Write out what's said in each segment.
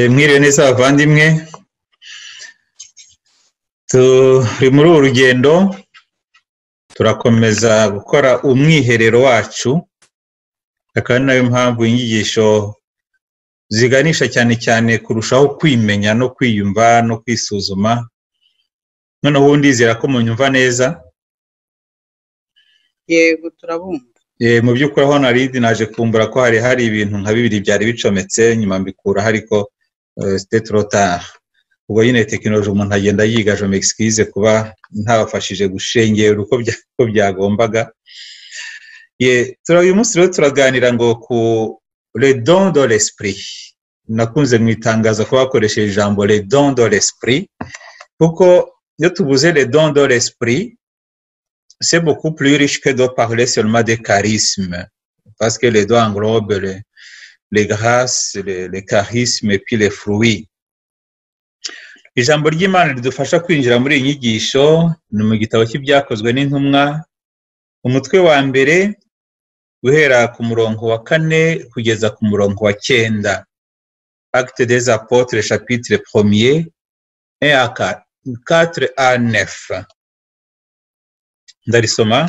mwiriwe neza abavandimwe turi muri uru rugendo turakomeza gukora umwiherero wacu akaba ari nayo mpamvu inyigisho ziganisha cyane cyane kurushaho kwimenya no kwiyumva no kwisuzuma noneho ubundi ndizera ko munyumva neza yego turabumva Eh, mu by'ukuri aho narindi naje kumbura ko hari hari ibintu nka bibiri byari bicometse nyuma mbikuraho ariko eh, c'était trop tard ubwo nyine tekinoloji umuntu agenda yiga je m'excuse kuba ntabafashije gushengera uko bya- uko byagombaga ye tura uyu munsi rero turaganira ngo ku le don de l'esprit nakunze mu itangazo ko bakoresheje ijambo le don de l'esprit kuko iyo tubuze le don de l'esprit c'est beaucoup plus riche que de parler seulement des charismes, parce que les doigts englobent les, les grâces, les, les charismes et puis les fruits. Ijambo ry'Imana ridufasha kwinjira muri iyi nyigisho ni mu gitabo cy'ibyakozwe n'intumwa, umutwe wa mbere guhera ku murongo wa kane kugeza ku murongo wa cyenda. Acte des Apôtres, chapitre premier, 1 à 4, 4 à 9. ndarisoma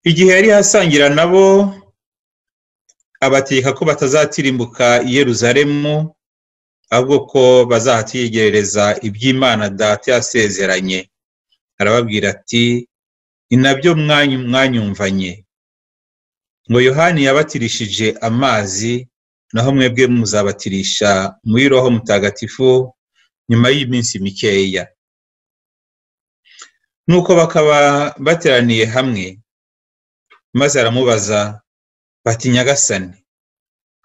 igihe yari asangira nabo abategeka ko batazatirimbuka i yeruzalemu ahubwo ko bazahatiyegerereza iby'imana data yasezeranye arababwira ati ni nabyo mwanyu- mwanyumvanye ngo yohani yabatirishije amazi naho mwebwe muzabatirisha muri roho mutagatifu nyuma y'iminsi mikeya nuko bakaba bateraniye hamwe maze aramubaza bati nyagasani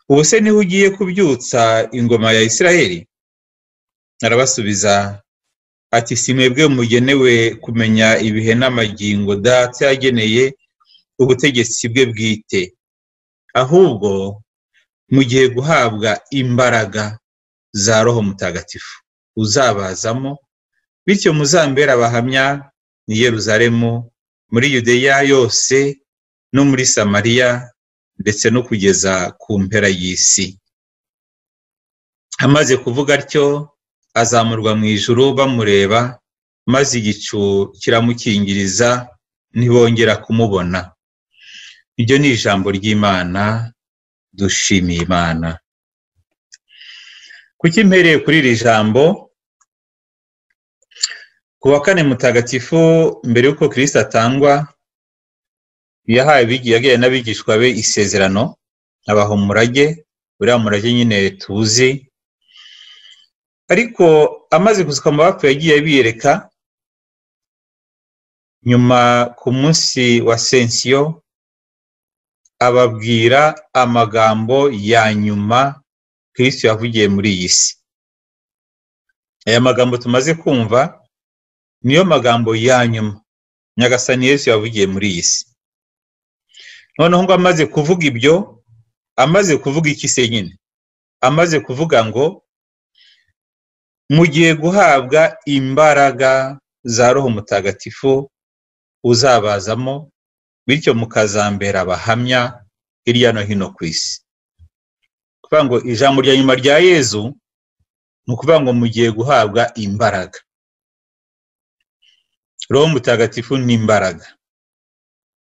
ubu se niho ugiye kubyutsa ingoma ya isirayeli arabasubiza ati si mwebwe mugenewe kumenya ibihe n'amagingo data yageneye ubutegetsi bwe bwite ahubwo mugiye guhabwa imbaraga za roho mutagatifu uzabazamo bityo muzambere abahamya ni Yeruzalemu muri Yudeya yose no muri Samariya ndetse no kugeza ku mpera y'isi amaze kuvuga atyo azamurwa mu ijuru bamureba maze igicu kiramukingiriza ntibongera kumubona iryo ni ijambo ry'Imana dushimiye Imana kuki mpereye kuri iri jambo ku wa kane mutagatifu mbere y'uko kirisita atangwa yahaye abigi- yagiye n'abigishwa be isezerano abaha umurage uriya murage nyine tuzi ariko amaze gusuka mu bapfu yagiye abiyereka nyuma ku munsi wa sensiyo ababwira amagambo ya nyuma kirisito yavugiye muri iyi si aya magambo tumaze kumva niyo magambo ya nyuma nyagasani yesu yavugiye muri iyi si noneho ngo amaze kuvuga ibyo amaze kuvuga iki se nyine amaze kuvuga ngo mugiye guhabwa imbaraga za roho mutagatifu uzabazamo bityo mukazambera abahamya hirya no hino ku isi kuvuga ngo ijambo rya nyuma rya yezu ni ukuvuga ngo mugiye guhabwa imbaraga roho mutagatifu ni imbaraga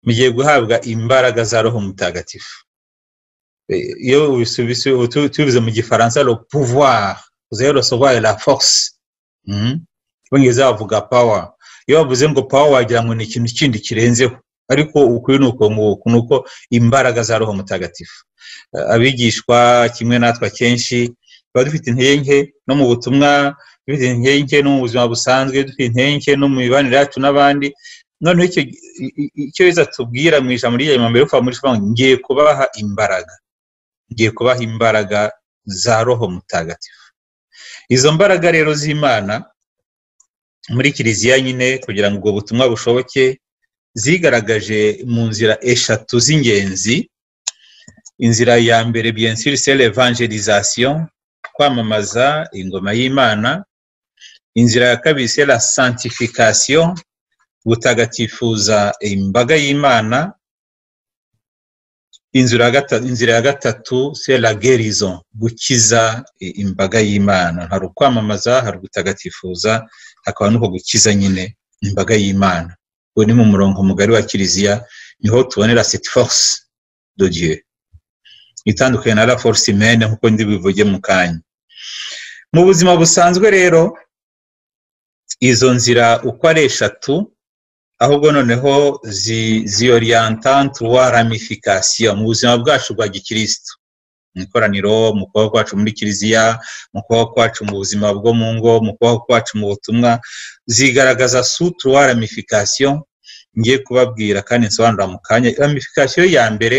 mugiye guhabwa imbaraga za roho mutagatifu Eh, iyo ubisubise utu- tubivuze mu gifaransa le pouvoir uzaye recevoir la force Mhm. Abongereza bavuga power iyo bavuze ngo power wagira ngo ni ikintu kindi kirenzeho ariko ukuri ni uko nguko ni uko imbaraga za roho mutagatifu Eh, abigishwa kimwe natwe akenshi tuba dufite intege nke no mu butumwa dufite intege nke no mu buzima busanzwe dufite intege nke no mu mibanire yacu n'abandi noneho icyo i- i- icyo Yesu atubwira mu ijambo ry'igihe mbere kuva muri Yohana, ngiye kubaha imbaraga ngiye kubaha imbaraga za roho mutagatifu izo mbaraga rero z'imana muri kiliziya nyine kugira ngo ubwo butumwa bushoboke zigaragaje mu nzira eshatu z'ingenzi inzira ya mbere bien sûr c'est l'évangélisation kwamamaza ingoma y'imana inzira ya kabiri c'est la sanctification gutagatifuza imbaga y'imana inzira ya gatatu se la gerizo gukiza imbaga y'imana hari ukwamamaza hari ugutagatifuza hakaba n'uko gukiza nyine imbaga y'imana uwo ni mu murongo mugari wa kiliziya niho tubonera cette force de Dieu itandukanye na la force humaine nk'uko ndi bivuge mu kanya mu buzima busanzwe rero izo nzira uko ari eshatu ahubwo noneho ziyorienta tuwa ramifikasiyo mu buzima bwacu bwa gikirisitu mu ikoraniro mu kubaho kwacu muri kiliziya mu kubaho kwacu mu buzima bwo mu ngo mu kubaho kwacu mu butumwa zigaragaza sutuwa ramifikasiyo ngiye kubabwira kandi nsobanura mu kanya ramifikasiyo ya mbere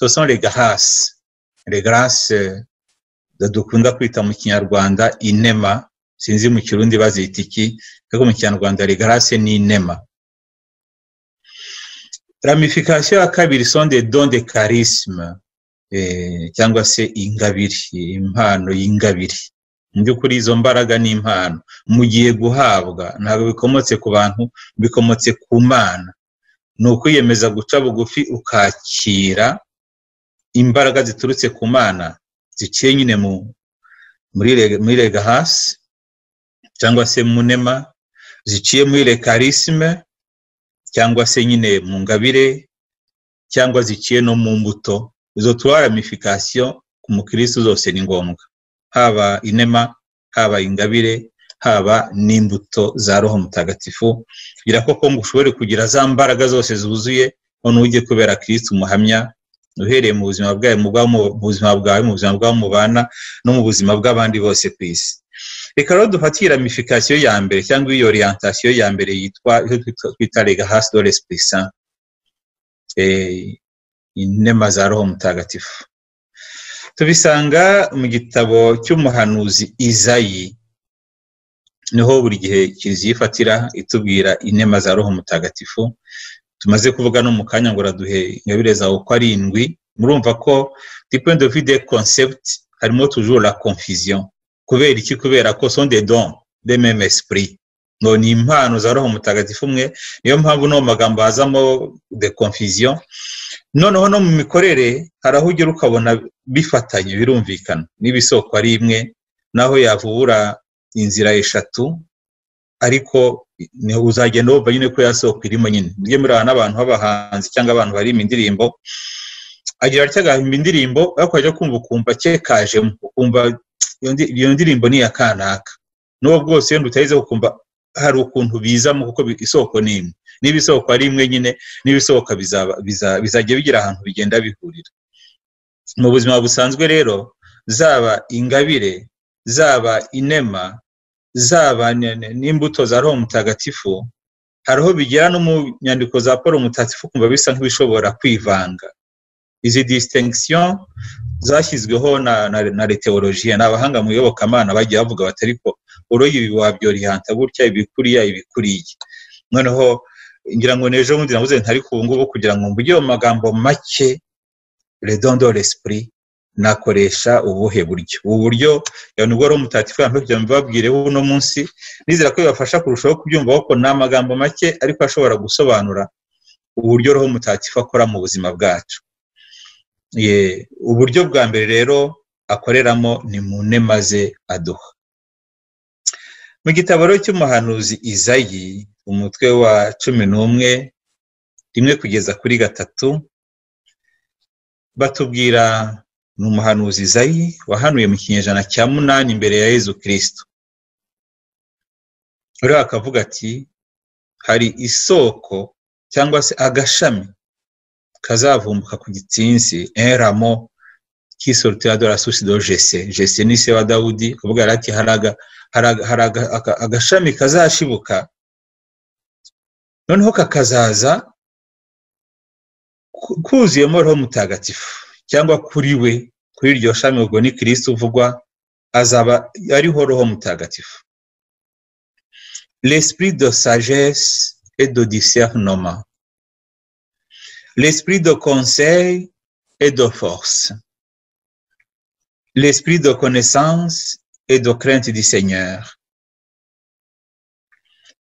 sosan regahasi regarase dukunda kwita mu kinyarwanda inema sinzi mu kirundi bazita iki ariko mu kinyarwanda regarase ni inema ramifikasiyo ya kabiri sonde donde karisima cyangwa se ingabiri impano y'ingabiri mu by'ukuri izo mbaraga ni impano mu gihe guhabwa ntabwo bikomotse ku bantu bikomotse ku mana ni ukwiyemeza guca bugufi ukakira imbaraga ziturutse ku mana ziciye nyine muri rega hasi cyangwa se munema ziciye muri rekarisime cyangwa se nyine mu ngabire cyangwa ziciye no mu mbuto izo turaramifikasiyo ku mukirisitu zose ni ngombwa haba inema haba ingabire haba n'imbuto za roho mutagatifu kugira koko ngo ushobore kugira za mbaraga zose zuzuye noneho ujye kubera kirisitu umuhamya uhereye mu buzima bwawe mu buzima bwawe mu buzima bwawe mubana no mu buzima bw'abandi bose ku isi reka rero dufate iyi ramifikasiyo ya mbere cyangwa iyi orientasiyo ya mbere yitwa twita rega hasi dore sipurisa inema za roho mutagatifu tubisanga mu gitabo cy'umuhanuzi izayi niho buri gihe kiliziya ifatira itubwira inema za roho mutagatifu tumaze kuvuga no mu kanya ngo raduhe ingabire zawe uko ari indwi murumva ko dipende vide konsepti harimo tujuru la konfiziyo kubera iki kubera ko sonde don de meme esprit no ni impano za roho mutagatifu umwe niyo mpamvu no mu magambo hazamo de confusion noneho no mu mikorere hari aho ugera ukabona bifatanye birumvikana niba isoko ari imwe naho yavubura inzira eshatu ariko uzagenda wumva nyine ko yasoko irimo nyine mujye mureba n'abantu b'abahanzi cyangwa abantu barimo indirimbo agira atya agahimba indirimbo ariko wajya kumva ukumva kekajemo ukumva iyo ndirimbo ni iya kanaka n'uwo bwose wenda utayize ukumva hari ukuntu bizamo kuko isoko ni imwe niba isoko ari imwe nyine niba isohoka bizajya bigira ahantu bigenda bihurira mu buzima busanzwe rero zaba ingabire zaba inema zaba n'imbuto za roho mutagatifu hari aho bigera no mu nyandiko za paul mutagatifu kumva bisa nk'ibishobora kwivanga izi disitenegisiyo zashyizweho na reteolojiya ni abahanga mu iyobokamana bagiye bavuga bati ariko uroye ibi wabyorianta gutya ibikuriya ibikuriye noneho ngira ngo n'ejo bundi nabuze ntari ku ngubu kugira ngo mvuge mu magambo make redondo resipuri nakoresha ubuhe buryo ubu buryo nibwo ari umutati kugira ngo mbabwireho uno munsi nizera ko bibafasha kurushaho kubyumva kuko ni amagambo make ariko ashobora gusobanura uburyo roho mutatifu akora mu buzima bwacu uburyo bwa mbere rero akoreramo ni mu nema ze aduha mu gitabo cy'umuhanuzi izayi umutwe wa cumi n'umwe rimwe kugeza kuri gatatu batubwira ni umuhanuzi izayi wahanuye mu kinyejana cya munani imbere ya yezu kirisito rero akavuga ati hari isoko cyangwa se agashami kazavumbuka ku gitsinsi eramo kisorutira dore asusi do jese jese ni se wa dawudi kuvuga ati hari agashami kazashibuka noneho kakazaza kuzuyemo roho mutagatifu cyangwa kuri we kuri iryo shami ubwo ni kirisiti uvugwa azaba ariho roho mutagatifu l'esprit de sagesse et de discernement l'esprit de conseil et de force l'esprit de connaissance et de crainte du Seigneur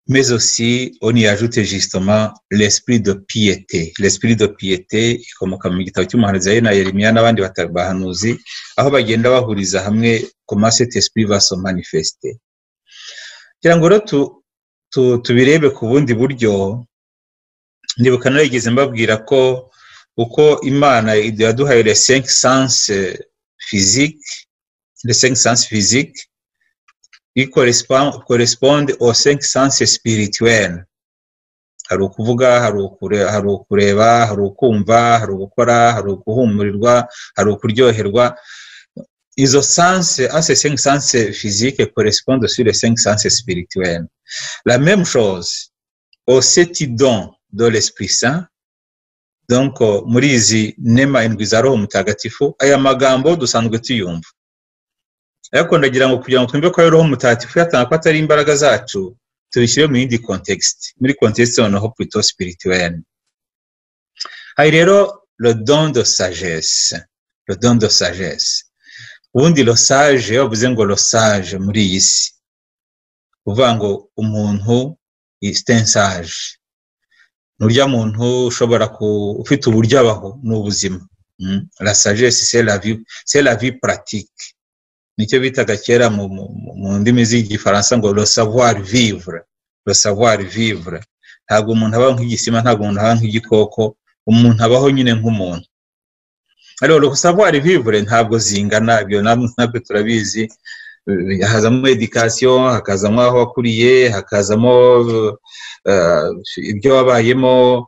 mais aussi on y ajoute justement l'esprit de piété. L'esprit de piété ikomoka mu gitabo cy'umuhanuzi na Yeremiya n'abandi bahanuzi aho bagenda bahuriza hamwe comment cet esprit va se manifester. Kugira ngo rero tubirebe ku bundi buryo ndibuka narigeze mbabwira ko uko imana yaduhaye les cinq sens physique les cinq sens physique ils correspondent aux cinq sens spirituels hari ukuvuga hari ukureba hari ukumva hari ugukora hari uguhumurirwa hari ukuryoherwa izo sense à ces cinq sens physiques correspondent sur les cinq sens spirituels la même chose aux sept dons de l'esprit saint donc muri izi nema indwi za roho mutagatifu aya magambo dusanzwe tuyumva ariko ndagira ngo kugira ngo twumve ko ari roho mutagatifu yatanga ko atari imbaraga zacu tubishyire mu yindi kontekisite muri kontekisite noneho purito sipirituwene hari rero rodondo sagesse rodondo sagesse ubundi rosaje iyo bavuze ngo rosaje muri iyi si uvuga ngo umuntu isitensaje ni urya muntu ushobora ku ufite uburyo abaho ni ubuzima la sagesse c'est la vie pratique nicyo bitaga kera mu ndimi z'igifaransa ngo le savoir vivre le savoir vivre ntabwo umuntu abaho nk'igisima ntabwo umuntu abaho nk'igikoko umuntu abaho nyine nk'umuntu rero le savoir vivre ntabwo zingana ibyo nabyo turabizi hakazamo education hakazamo aho wakuriye hakazamo ibyo wabayemo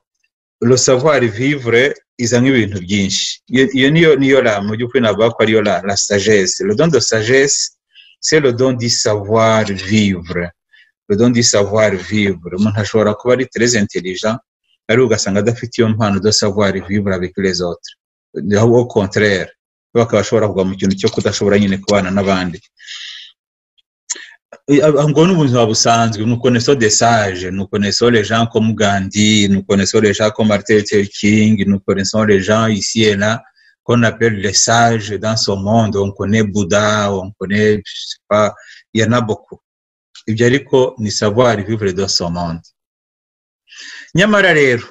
le savoir vivre izamo ibintu byinshi iyo niyo niyo la mu by'ukuri navuga ko ariyo la la sagesse le don de sagesse c'est le don du savoir vivre le don du savoir vivre umuntu ashobora kuba ari très intelligent ariko ugasanga adafite iyo mpano de savoir vivre avec les autres au contraire bakaba ashobora kugwa mu kintu cyo kudashobora nyine kubana n'abandi ngo ni ubuzima busanzwe nous connaissons des sages nous connaissons les gens comme Gandhi nous connaissons les gens comme Martin Luther King nous connaissons les gens ici et là qu'on appelle les sages dans ce monde on connaît Bouddha on connaît je sais pas il y en a beaucoup ibyo ariko ni savoir vivre dans ce monde nyamara rero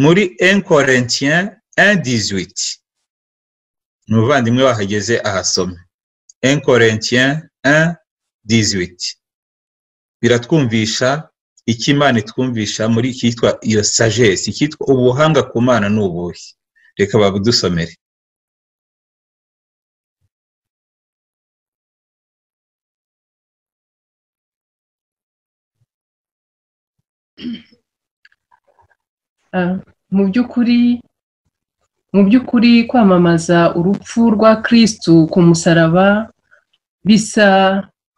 muri 1 Corinthiens 1:18 umuvandimwe wahageze ahasome 1 Corinthiens 1 18 biratwumvisha icyo imana itwumvisha muri icyitwa iyo sagesse icyitwa ubuhanga ku mana ni ubuhe reka babudusomere mu by'ukuri mu by'ukuri kwamamaza urupfu rwa kirisitu ku musaraba bisa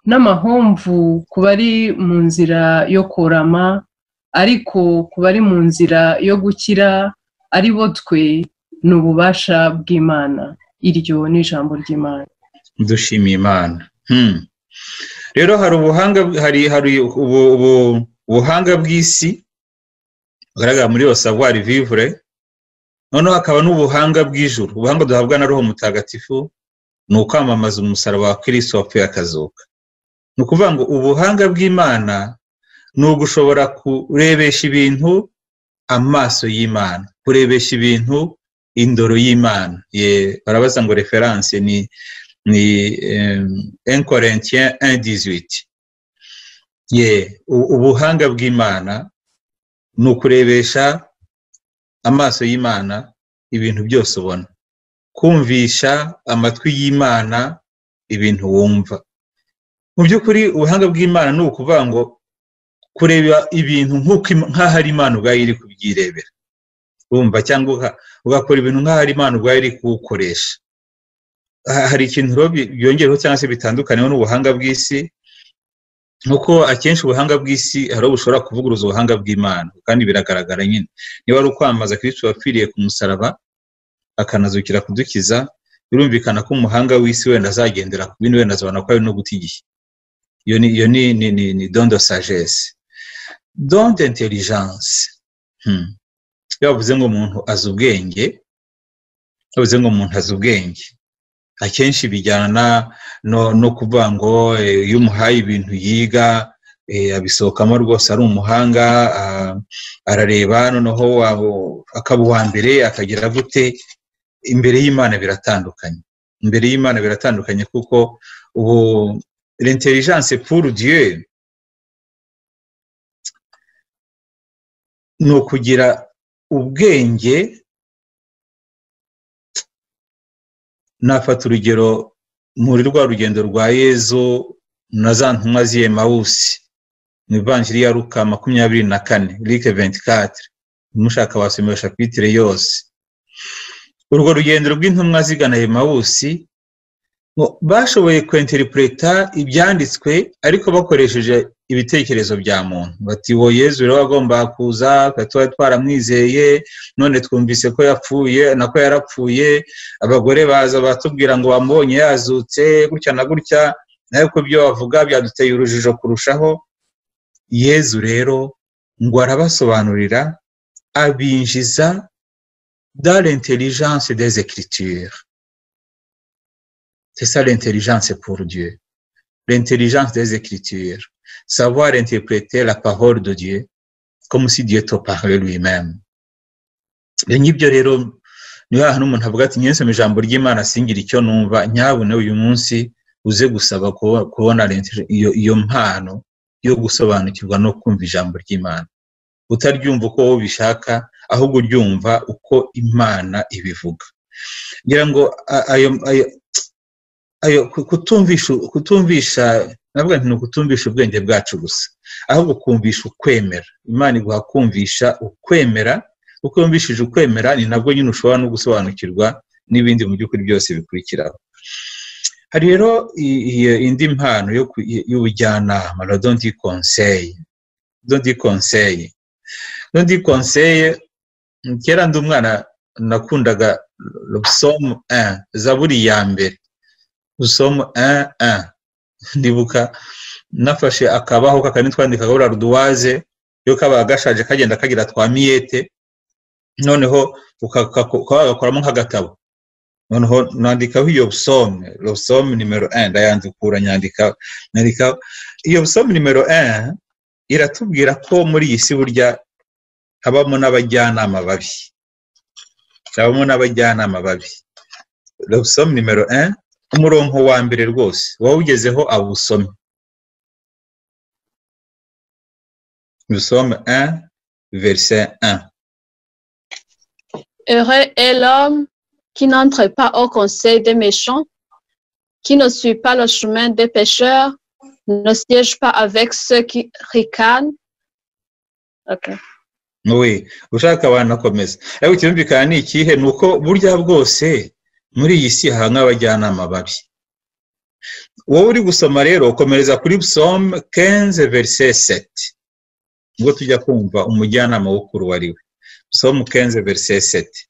n'amahomvu ku bari mu nzira yo korama ariko ku bari mu nzira yo gukira ari bo twe ni ububasha bw'imana iryo ni ijambo ry'imana dushimiye imana rero hari ubuhanga hari hari ubuhanga bw'isi bugaragara muri savoir vivre noneho hakaba n'ubuhanga bw'ijuru ubuhanga duhabwa na roho mutagatifu ni ukwamamaza umusaraba wa kirisito wapfuye akazuka ni ukuvuga ngo ubuhanga bw'imana ni ugushobora kurebesha ibintu amaso y'imana kurebesha ibintu indoro y'imana barabaza ngo referanse ni ni enkorentien indizwiti ye ubuhanga bw'imana ni ukurebesha amaso y'imana ibintu byose ubona kumvisha amatwi y'imana ibintu wumva mu by'ukuri ubuhanga bw'imana ni ukuvuga ngo kureba ibintu nk'aho ari imana ubwayo iri kubyirebera wumva cyangwa ugakora ibintu nk'aho ari imana ubwayo iri kuwukoresha hari ikintu byongereho cyangwa se bitandukaniyeho n'ubuhanga bw'isi nuko akenshi ubuhanga bw'isi hari aho bushobora kuvuguruza ubuhanga bw'imana kandi biragaragara nyine niba ari ukwamamaza kristo wapfiriye ku musaraba akanazukira kudukiza birumvikana ko umuhanga w'isi wenda azagendera ku bintu wenda azabona ko ari no guta igihe iyo ni ni ni ni don de sagesse don d'intelligence iyo bavuze ngo umuntu azi ubwenge bavuze ngo umuntu azi ubwenge akenshi bijyana no kuvuga ngo iyo umuhaye ibintu yiga abisohokamo rwose ari umuhanga arareba noneho akaba uwa mbere akagira gute imbere y'imana biratandukanye imbere y'imana biratandukanye kuko ubu l'intelligence pour dieu ni ukugira ubwenge nafata urugero muri rwa rugendo rwa yezu na za ntumwa z'iyemawusi mu ivanjiri ya ruka makumyabiri na kane rike ventikatire umushaka wasomesha kwitire yose urwo rugendo rw'intumwa zigana yemawusi bashoboye kwenterinipureta ibyanditswe ariko bakoresheje ibitekerezo bya muntu bati wo yezu rero agomba kuza tuba twaramwizeye none twumvise ko yapfuye nako yarapfuye abagore baza batubwira ngo bamubonye yazutse gutya na gutya ariko ibyo bavuga byaduteye urujijo kurushaho yezu rero ngo arabasobanurira abinjiza da l'intelligence des écritures c'est ça l'intelligence pour Dieu. L'intelligence des Écritures. Savoir interpréter la parole de Dieu comme si Dieu te parlait lui-même. nk'ibyo rero niyo hantu umuntu avuga ati nyensome ijambo ry'imana singira icyo numva nyabune uyu munsi uze gusaba kubona iyo mpano yo gusobanukirwa no kumva ijambo ry'imana utaryumva uko wowe ubishaka ahubwo uryumva uko imana ibivuga ngira ngo ayo ayo kutumvisha kutumvisha navuga nti ni ukutumvisha ubwenge bwacu gusa ahubwo kumvisha ukwemera imana iguha kumvisha ukwemera uko yumvishije ukwemera ni nabwo nyine ushobora no gusobanukirwa n'ibindi mu by'ukuri byose bikurikiraho hari rero indi mpano y'ubujyanama la don di conseil don di conseil don di conseil kera ndi umwana nakundaga somu zaburi ya mbere usoma ndibuka nafashe akabaho kakandi twandikaga buriya ruduwaze iyo kaba gashaje kagenda kagira twa miyete noneho ukagakoramo nk'agatabo noneho nandikaho iyo busome busome nimero ndayandukura nyandika nandikaho iyo busome nimero iratubwira ko muri iyi si burya habamo n'abajyanama babi habamo n'abajyanama babi busome nimero umurongo wa mbere rwose wawugezeho awusome usome un verset un heureux est l'homme qui n'entre pas au conseil des méchants qui ne suit pas le chemin des pécheurs ne siège pas avec ceux qui ricanent okay. oui ushaka wanakomeza ariko ikirumvikana ni ikihe ni uko burya bwose muri iyi si haba nk'abajyanama babi wowe uri gusoma rero ukomereza kuri busome kenze verise seti ubwo tujya kumva umujyanama w'ukuru wari we busome kenze verise seti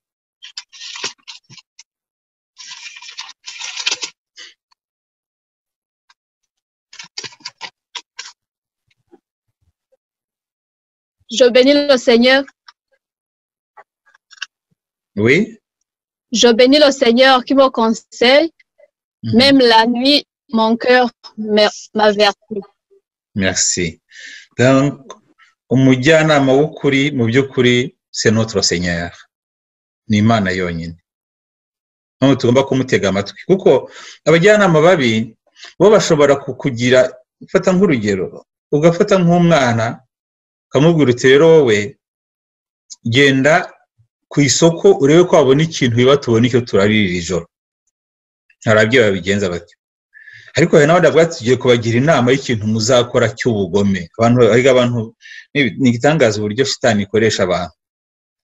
Je bénis le Seigneur. Oui. Je bénis le Seigneur qui me conseille. Mmh. Même la nuit, mon cœur m'avertit. Merci. Donc, umujyanama w'ukuri mu by'ukuri c'est notre Seigneur. Ni Imana yonyine. None tugomba kumutega amatwi kuko abajyanama babi bo bashobora kukugira fata nk'urugero ugafata nk'umwana ukamubwira uti rero wowe genda ku isoko urebe ko wabona ikintu biba tubona icyo turarira iri joro hari ababyeyi babigenza batyo ariko hari n'abandi bavuga tugiye kubagira inama y'ikintu muzakora cy'ubugome abantu abantu ni igitangaza uburyo shitani ikoresha abantu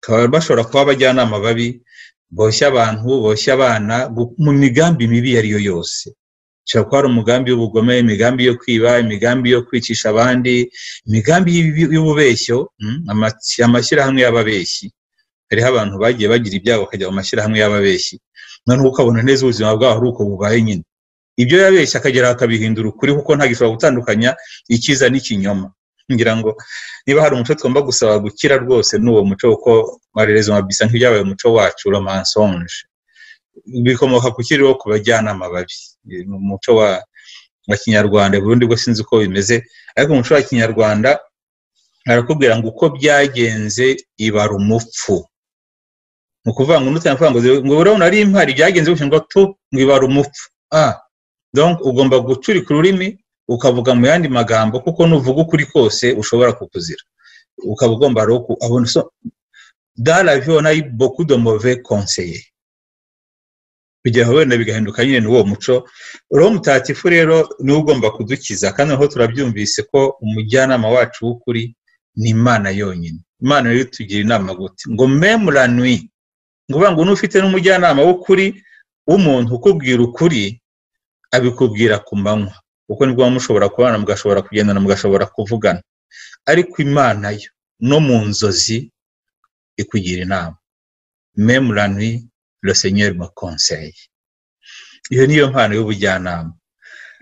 bakaba bashobora kuba abajyanama babi boshya abantu boshya abana mu migambi mibi iyo ari yo yose ushobora kuba hari umugambi w'ubugome imigambi yo kwiba imigambi yo kwicisha abandi imigambi y'ububeshyo amashyirahamwe y'ababeshyi hariho abantu bagiye bagira ibyago bakajya mu mashyirahamwe y'ababeshyi noneho ukabona neza ubuzima bwabo ari uko bubaye nyine ibyo yabeshye akagera akabihindura ukuri kuko ntabwo ishobora gutandukanya ikiza n'ikinyoma ngira ngo niba hari umuco tugomba gusaba gukira rwose n'uwo muco kuko marereza mabisa nk'ibyabaye umuco wacu romansonje bikomoka ku kiriro ku bajyanama babi ni umuco wa mu kinyarwanda burundu bwo sinzi uko bimeze ariko mu muco wa kinyarwanda arakubwira ngo uko byagenze ibara umupfu ni ukuvuga ngo n'utanavuga ngo ngo urabona ari impari byagenze ngo tu ngo ibara umupfu ah ugomba gucurika ururimi ukavuga mu yandi magambo kuko nuvuga ukuri kose ushobora kukuzira ukaba ugomba rero kubona daraviyo nayo bokudomove konseye kugira wenda bigahinduka nyine n'uwo muco roho mutatifu rero niwe ugomba kudukiza kandi aho turabyumvise ko umujyanama wacu w'ukuri ni imana yonyine imana rero tugira inama gute ngo memuranwi ngo uvuga ngo n'ufite n'umujyanama w'ukuri w'umuntu ukubwira ukuri abikubwira ku manywa kuko nibwo muba mushobora kubana mugashobora kugendana mugashobora kuvugana ariko imana yo no mu nzozi ikugira inama memuranwi rosenyeri makonseye iyo niyo mpano y'ubujyanama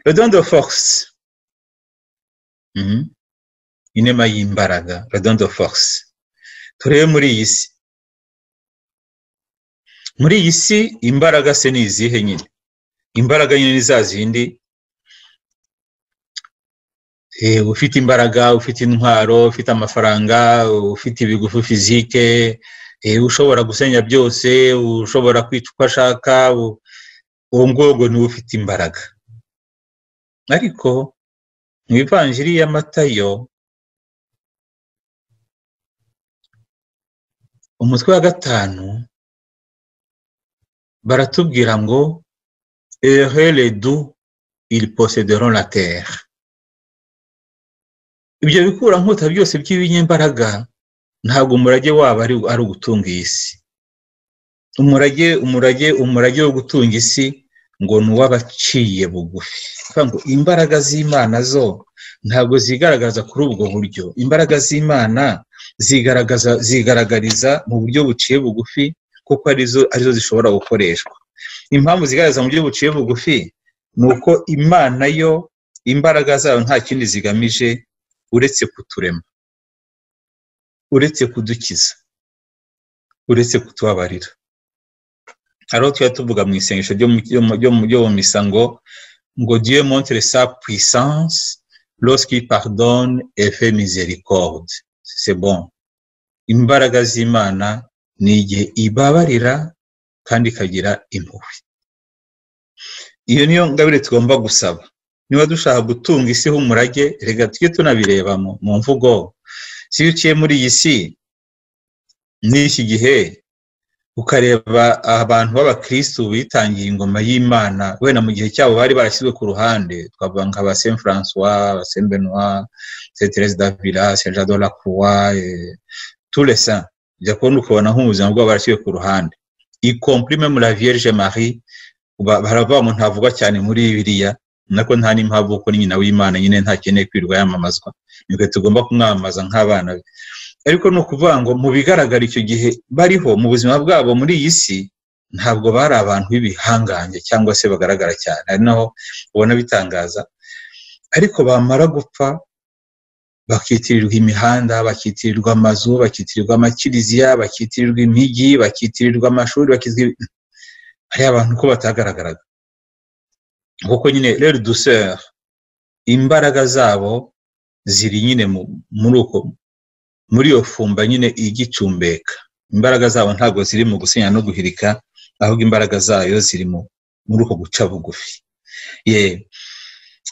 rodondo foxi inema y'imbaraga rodondo foxi turebe muri iyi si muri iyi si imbaraga se ni izihe nyine imbaraga nyine ni za zindi ufite imbaraga ufite intwaro ufite amafaranga ufite ibigufu fizike ushobora gusenya byose ushobora kwica uko ashaka uwo ngubwo niwe ufite imbaraga ariko mu ivanjiri y'amatayo umutwe wa gatanu baratubwira ngo eheredu iri posederon la terre ibyo bikura nkuta byose by'ibinyembaraga ntabwo umurage wabo ari ugutunga iyi si umurage umurage umurage wo gutunga isi ngo ni uw'abaciye bugufi imbaraga z'imana zo ntabwo zigaragaza kuri ubwo buryo imbaraga z'imana zigaragaza zigaragariza mu buryo buciye bugufi kuko arizo arizo zishobora gukoreshwa impamvu zigaragaza mu buryo buciye bugufi ni uko imana yo imbaraga zayo nta kindi zigamije uretse kuturema uretse kudukiza uretse kutubabarira hariho tuba tuvuga mu isengesho ryo mu misa ngo ngo dieu montre sa puissance lorsqu'il pardonne et fait miséricorde c'est bon imbaraga z'imana ni igihe ibabarira kandi ikagira impuhwe iyo niyo ngabire tugomba gusaba niba dushaka gutunga isi h'umurage reka tujye tunabireba mu mvugo si iyo uciye muri iyi si n'iki gihe ukareba abantu b'abakirisitu bitangiye ingoma y'imana wenda mu gihe cyabo bari barashyizwe ku ruhande twavuga nka ba saint francois ba saint benoit saint therese davila saint jean de la croix tous saint ujya kubona ukabona nk'ubuzima bwabo barashyizwe ku ruhande ikomprime muri la vierge marie baravuga ngo ntavugwa cyane muri biriya nako nta n'impamvu kuko ni nyina w'imana nyine ntakeneye kwirirwa yamamazwa nibwo tugomba kumwamamaza nk'abana be ariko ni ukuvuga ngo mu bigaragara icyo gihe bariho mu buzima bwabo muri iyi si ntabwo bari abantu b'ibihangange cyangwa se bagaragara cyane ari naho ubona bitangaza ariko bamara gupfa bakitirirwa imihanda bakitirirwa amazu bakitirirwa amakiriziya bakitirirwa imijyi bakitirirwa amashuri bakitirirwa hari abantu ko batagaragaraga kuko nyine rero dusera imbaraga zabo ziri nyine muri uko muri iyo fumba nyine igicumbeka imbaraga zabo ntabwo ziri mu gusenya no guhirika ahubwo imbaraga zayo ziri muri uko guca bugufi ye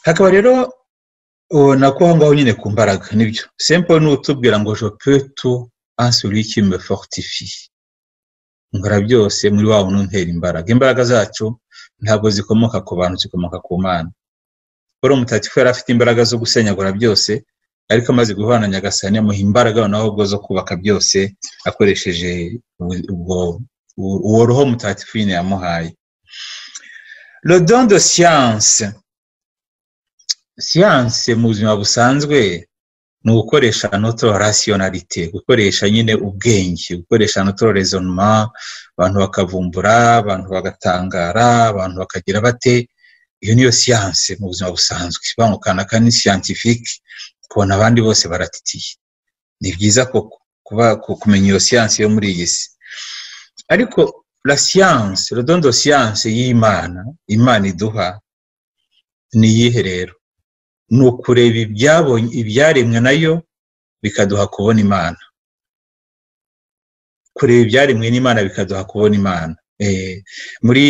hakaba rero nako aho ngaho nyine ku mbaraga nibyo sempo ni utubwira ngo jopetu ansuriki me fortifi nkora byose muri wabo nuntera imbaraga imbaraga zacu ntabwo zikomoka ku bantu zikomoka ku mana paul mutatifu yari afite imbaraga zo gusenyagura byose ariko amaze guhana nyagasani amuha imbaraga noneho ubwo zo kubaka byose akoresheje uwo roho mutatifu nyine yamuhaye rodondo siyanse siyanse mu buzima busanzwe ni ugukoresha notoro rasiyonarite gukoresha nyine ubwenge gukoresha notoro rezonoma abantu bakavumbura abantu bagatangara abantu bakagira bate iyo niyo siyanse mu buzima busanzwe bangukanaka ni siyantifike kubona abandi bose baratitiye ni byiza kuba kumenya iyo siyanse yo muri iyi si ariko la siyanse rodondo siyanse y'imana imana iduha ni iyihe rero ni ukureba ibyabonye ibyaremwe nayo bikaduha kubona imana kureba ibyaremwe n'imana bikaduha kubona imana muri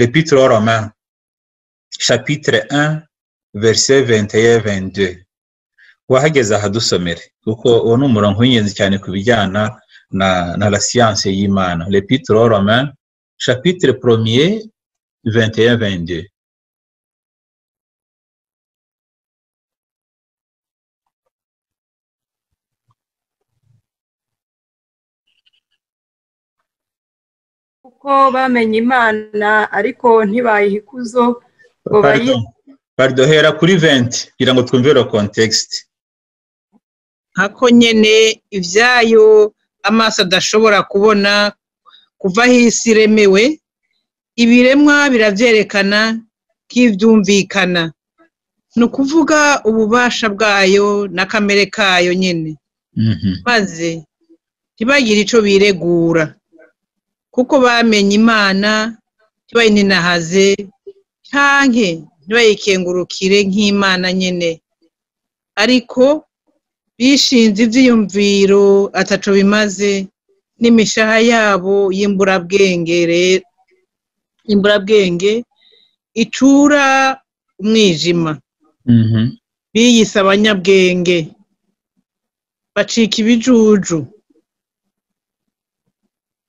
repitire oroma shapitire 1 verse 21 22 wahageze ahadusomere kuko uwo ni umurongo w'ingenzi cyane ku bijyana na na la siyanse y'imana repitire oroma shapitire poromiye 21 22 kuko bamenye imana ariko ntibayihikuzo ngo Pardon. Pardon, hera kuri 20 kugira ngo twumve lo context nkako nyene ibyayo amaso adashobora kubona kuva aho isi iremewe ibiremwa birabyerekana nk'ibyumvikana ni ukuvuga ububasha bwayo n'akamere kayo nyine Mhm. maze ntibagire icyo biregura kuko bamenye imana ntibayininahaze ntange ntibayikengurukire nk'imana nyine ariko bishinze ibyiyumviro ataco bimaze n'imishaha yabo y'imburabwenge re- imburabwenge icura umwijima Mhm. biyise abanyabwenge bacika ibijuju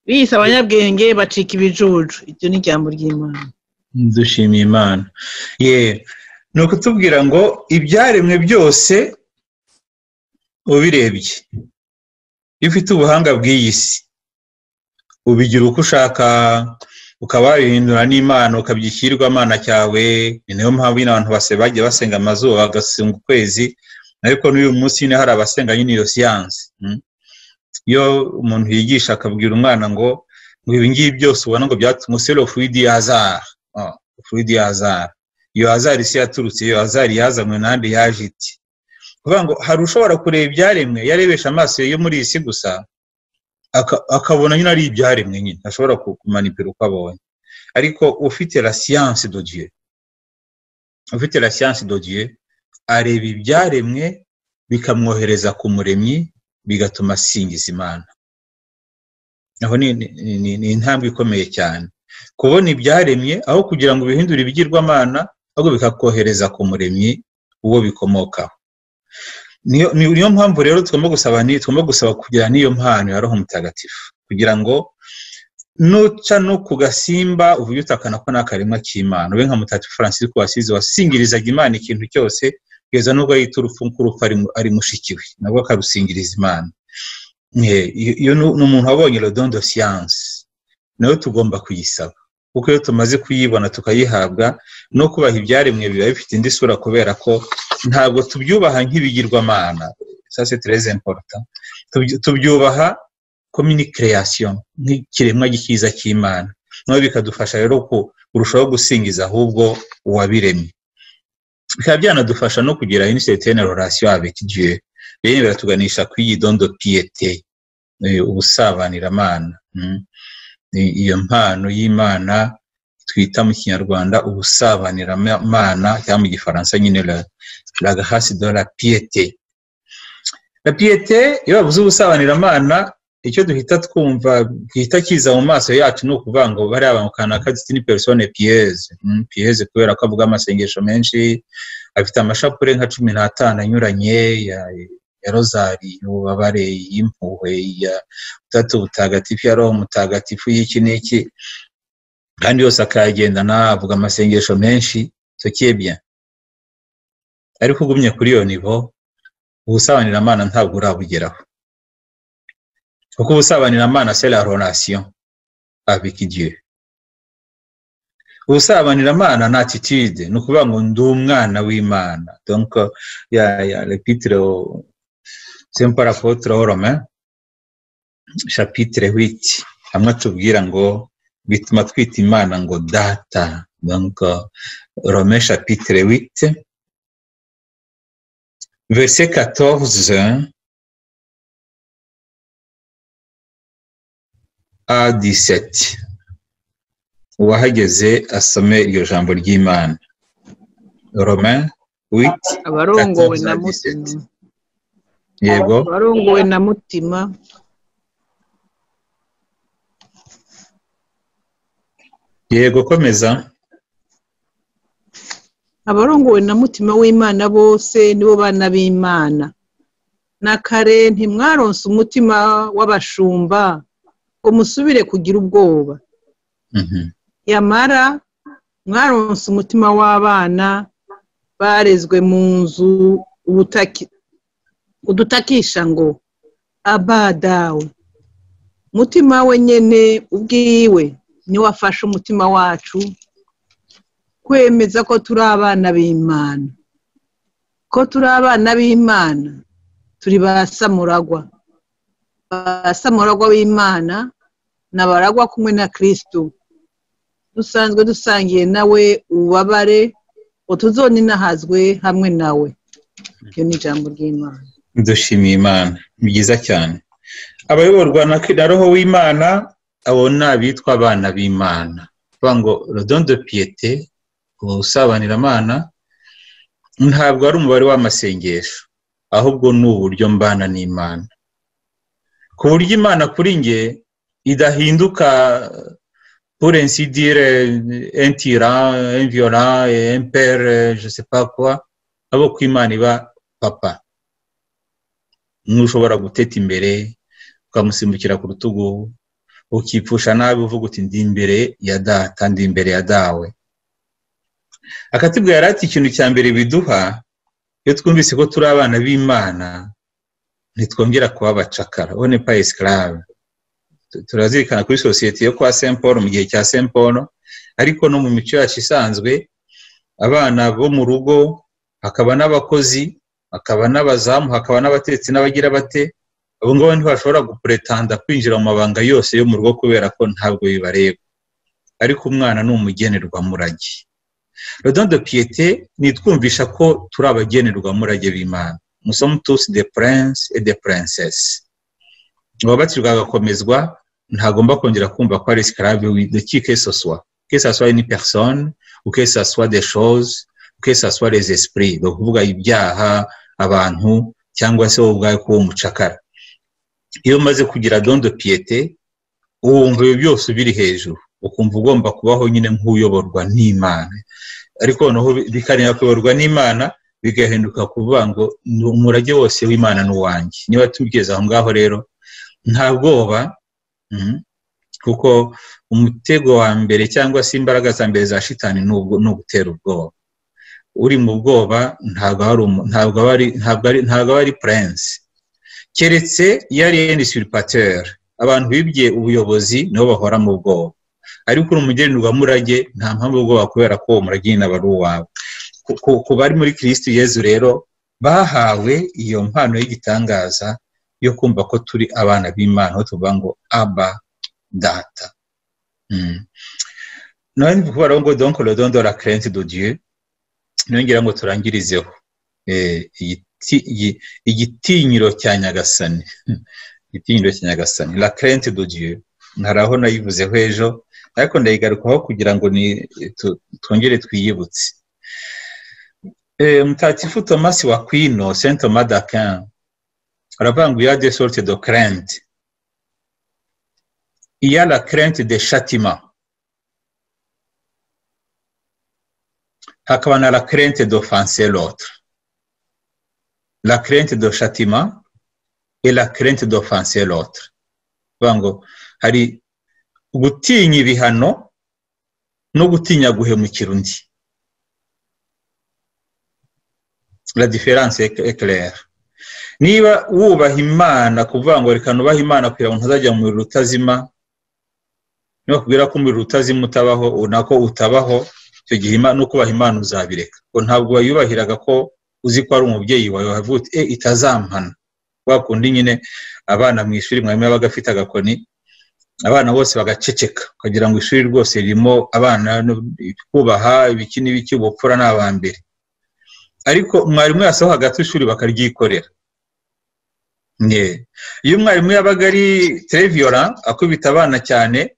biyise abanyabwenge bacika ibijuju iryo ni ijambo ry'imana dushimiye imana ye ni ukutubwira ngo ibyaremwe byose ubirebye iyo ufite ubuhanga bw'iyi si ubigira uko ushaka ukaba wabihindura n'imana ukabyishyirwa amana cyawe ni nayo mpamvu nyine abantu base bagiye basenga amazuba bagasenga ukwezi ariko n'uyu munsi nyine hari abasenga nyine iyo siyansi mm. iyo umuntu yigisha akabwira umwana ngo ngo ibi ngibi byose ubona ngo byatumye selo fuidi yazara fuidi yazara iyo hazari isi yaturutse iyo hazari yazanywe n'ahandi yaje iti kuvuga ngo hari ushobora kureba ibyaremwe yarebesha amaso yo muri iyi si gusa aka- akabona nyine ari ibyaremwe nyine ashobora kumanipira uko abonye ariko ufite la siyanse do dieu ufite la siyanse do dieu areba ibyaremwe bikamwohereza ku muremyi bigatuma asingiza imana aho ni ni- ni- ni intambwe ikomeye cyane kubona ibyaremye aho kugira ngo bihindure ibigirwamana ahubwo bikakohereza ku muremyi uwo bikomokaho niyo ni- niyo mpamvu rero tugomba gusaba ni tugomba gusaba kugira n'iyo mpano ya roho mutagatifu kugira ngo nuca no ku gasimba uvuge utakana ko nta karemwa k'imana ube nka mutagatifu francis wasize wasingirizaga imana ikintu cyose kugeza n'ubwo yita urupfu nk'urupfu ari mu- ari mushikiwe nabwo akarusingiriza imana Eh, iyo iyo ni ni umuntu wabonye rodon de siyanse nayo tugomba kuyisaba kuko iyo tumaze kuyibona tukayihabwa no kubaha ibyaremwe biba bifite indi sura kubera ko ntabwo tubyubaha nk'ibigirwamana ça c'est très important Tubyu- tubyubaha comme une création nk'ikiremwa gikiza cy'imana nawe bikadufasha rero ku- kurushaho gusingiza ahubwo uwabiremye bikaba byanadufasha no kugira une certaine relation avec Dieu rero biratuganisha ku iyi don de piété eh, ubusabaniramana mm. I- iyo mpano y'imana twita mu kinyarwanda ubusabaniramana cyangwa mu gifaransa nyine la, la grâce de la piété la piété iyo bavuze ubusabaniramana icyo duhita twumva gihita kiza mu maso yacu ni ukuvuga ngo bariya bantu kanaka duti ni persone pieze mm, pieze kubera ko avuga amasengesho menshi afite amashapure nka cumi n'atanu anyuranye ya, ya rozari y'ububabare y'impuhwe ya utatu butagatifu ya roho mutagatifu y'iki n'iki kandi yose akayagendana avuga amasengesho menshi tukiye bien ariko ugumye kuri iyo nivo ubusabanyiramana ntabwo urabugeraho kuko ubusabanyiramana c'est la relation avec Dieu ubusabanyiramana ni attitude ni ukuvuga ngo ndi umwana w'imana donc ya ya l'épître au- saint paul apôtre aux romains chapitre 8 hamwe atubwira ngo bituma twita imana ngo data donc romains chapitre 8 verset 14 à 17 uwahageze asome iryo jambo ry'imana romain wit abarongowe Gatatu na za mutima gisete. yego abarongowe na mutima yego komeza abarongowe na mutima w'imana bose nibo bana b'imana na kare ntimwaronse umutima w'abashumba ngo musubire kugira ubwoba Mhm. yamara mwaronse umutima w'abana barezwe mu nzu ubutaki- udutakisha ngo aba dawe umutima we nyene ubwiwe niwe afashe umutima wacu kwemeza ko turi abana b'imana ko turi abana b'imana turi ba samuragwa ba samuragwa b'imana ni abaragwa kumwe na kristo dusanzwe dusangiye nawe ububabare ngo tuzoninahazwe hamwe nawe iryo ni ijambo ry'imana dushimiye imana ni byiza cyane abayoborwa na na roho w'imana abo ni abitwa abana b'imana bavuga ngo rodondo piyete ubusabanyiramana ntabwo ari umubare w'amasengesho ahubwo ni uburyo mbana n'imana ku buryo imana kuri nge idahinduka purensi dire entira enviyora empere josepakwa abo ku imana iba papa ntushobora guteta imbere ukamusimbukira ku rutugu ukipfusha nabi uvuga uti ndi imbere ya data ndi imbere ya dawe akatubwira yari ati ikintu cya mbere biduha iyo twumvise ko turi abana b'imana ntitwongera kuba abacakara ubu ni pa esclave Tu- turazirikana kuri sosiyete yo kwa saint paul mu gihe cya saint paul ariko no mu mico yacu isanzwe abana bo mu rugo hakaba n'abakozi hakaba n'abazamu hakaba n'abatetsi n'abagira bate abo ngabo ntibashobora gupuretanda kwinjira mu mabanga yose yo mu rugo kubera ko ntabwo bibareba ariko umwana ni umugenerwamurage rodondo piyete nitwumvisha ko turi abagenerwamurage b'imana musomo tusi de prince et de princess uwabatirwa agakomezwa ntagomba kongera kumva ko ari esclave de qui que ce soit que ce soit une personne ou que ce soit des choses ou que ce soit les esprits ni ukuvuga ibyaha abantu cyangwa se wowe ubwawe kuba umucakara iyo umaze kugira dondo piyete wumva ibyo byose biri hejuru ukumva ugomba kubaho nyine nk'uyoborwa n'imana ariko noneho bikarindira kuyoborwa n'imana bigahinduka kuvuga ngo "Ni umurage wose w'imana ni uwanjye niba tugeze aho ngaho rero nta bwoba mhm, kuko umutego wa mbere cyangwa se imbaraga za mbere za shitani ni ubwo- ni ugutera ubwoba uri mu bwoba ntabwo aba ari umu- ntabwo aba ari- ntabwo ari- ntabwo aba ari purense keretse iyo ari endi siripatere abantu bibye ubuyobozi nibo bahora mu bwoba ariko uri umugenerwamurage nta mpamvu ubwoba kubera ko uwo murage nyine aba ari uwawe Ku- ku- ku bari muri kirisitu yezu rero bahawe iyo mpano y'igitangaza yo kumva ko turi abana b'imana aho tuvuga ngo aba data Mm. nawe ni ukuvuga rero ngo donko rodondo la kerenti do dieu niyongera ngo turangirizeho Eh, igiti- igi- igitinyiro cya nyagasani igitinyiro cya nyagasani la kerenti do dieu hari aho nayivuzeho ejo ariko ndayigarukaho kugira ngo ni tu- twongere twiyibutse Eh, mutagatifu tomasi wa kwino saint thomas d'aquin aravuga ngo iya de sorte de crente iya la crente de châtiment hakaba na la crente d'offenser l'autre la crente de châtiment et la crente d'offenser l'autre bivuga ngo hari gutinya ibihano no gutinya guhemukira undi la différence est est claire niba wubaha imana kuvuga ngo reka nubahe imana kugira ngo ntazajya mu muriro utazima nibakubwira ko umuriro utazima utabaho nako utabaho icyo gihe Imana- no kubaha imana uzabireka ngo ntabwo wayubahiraga ko uzi ko ari umubyeyi wawe wavuga uti e itazampana wa kundi nyine abana mu ishuri mwarimu yabaga afite agakoni abana bose bagaceceka ukagira ngo ishuri rwose ririmo abana no- kubaha ibiki n'ibiki ubupfura ni aba mbere ariko mwarimu yasohoka hagati ishuri bakaryikorera Nge. iyo umwarimu yabaga ari tereviyora akubita abana cyane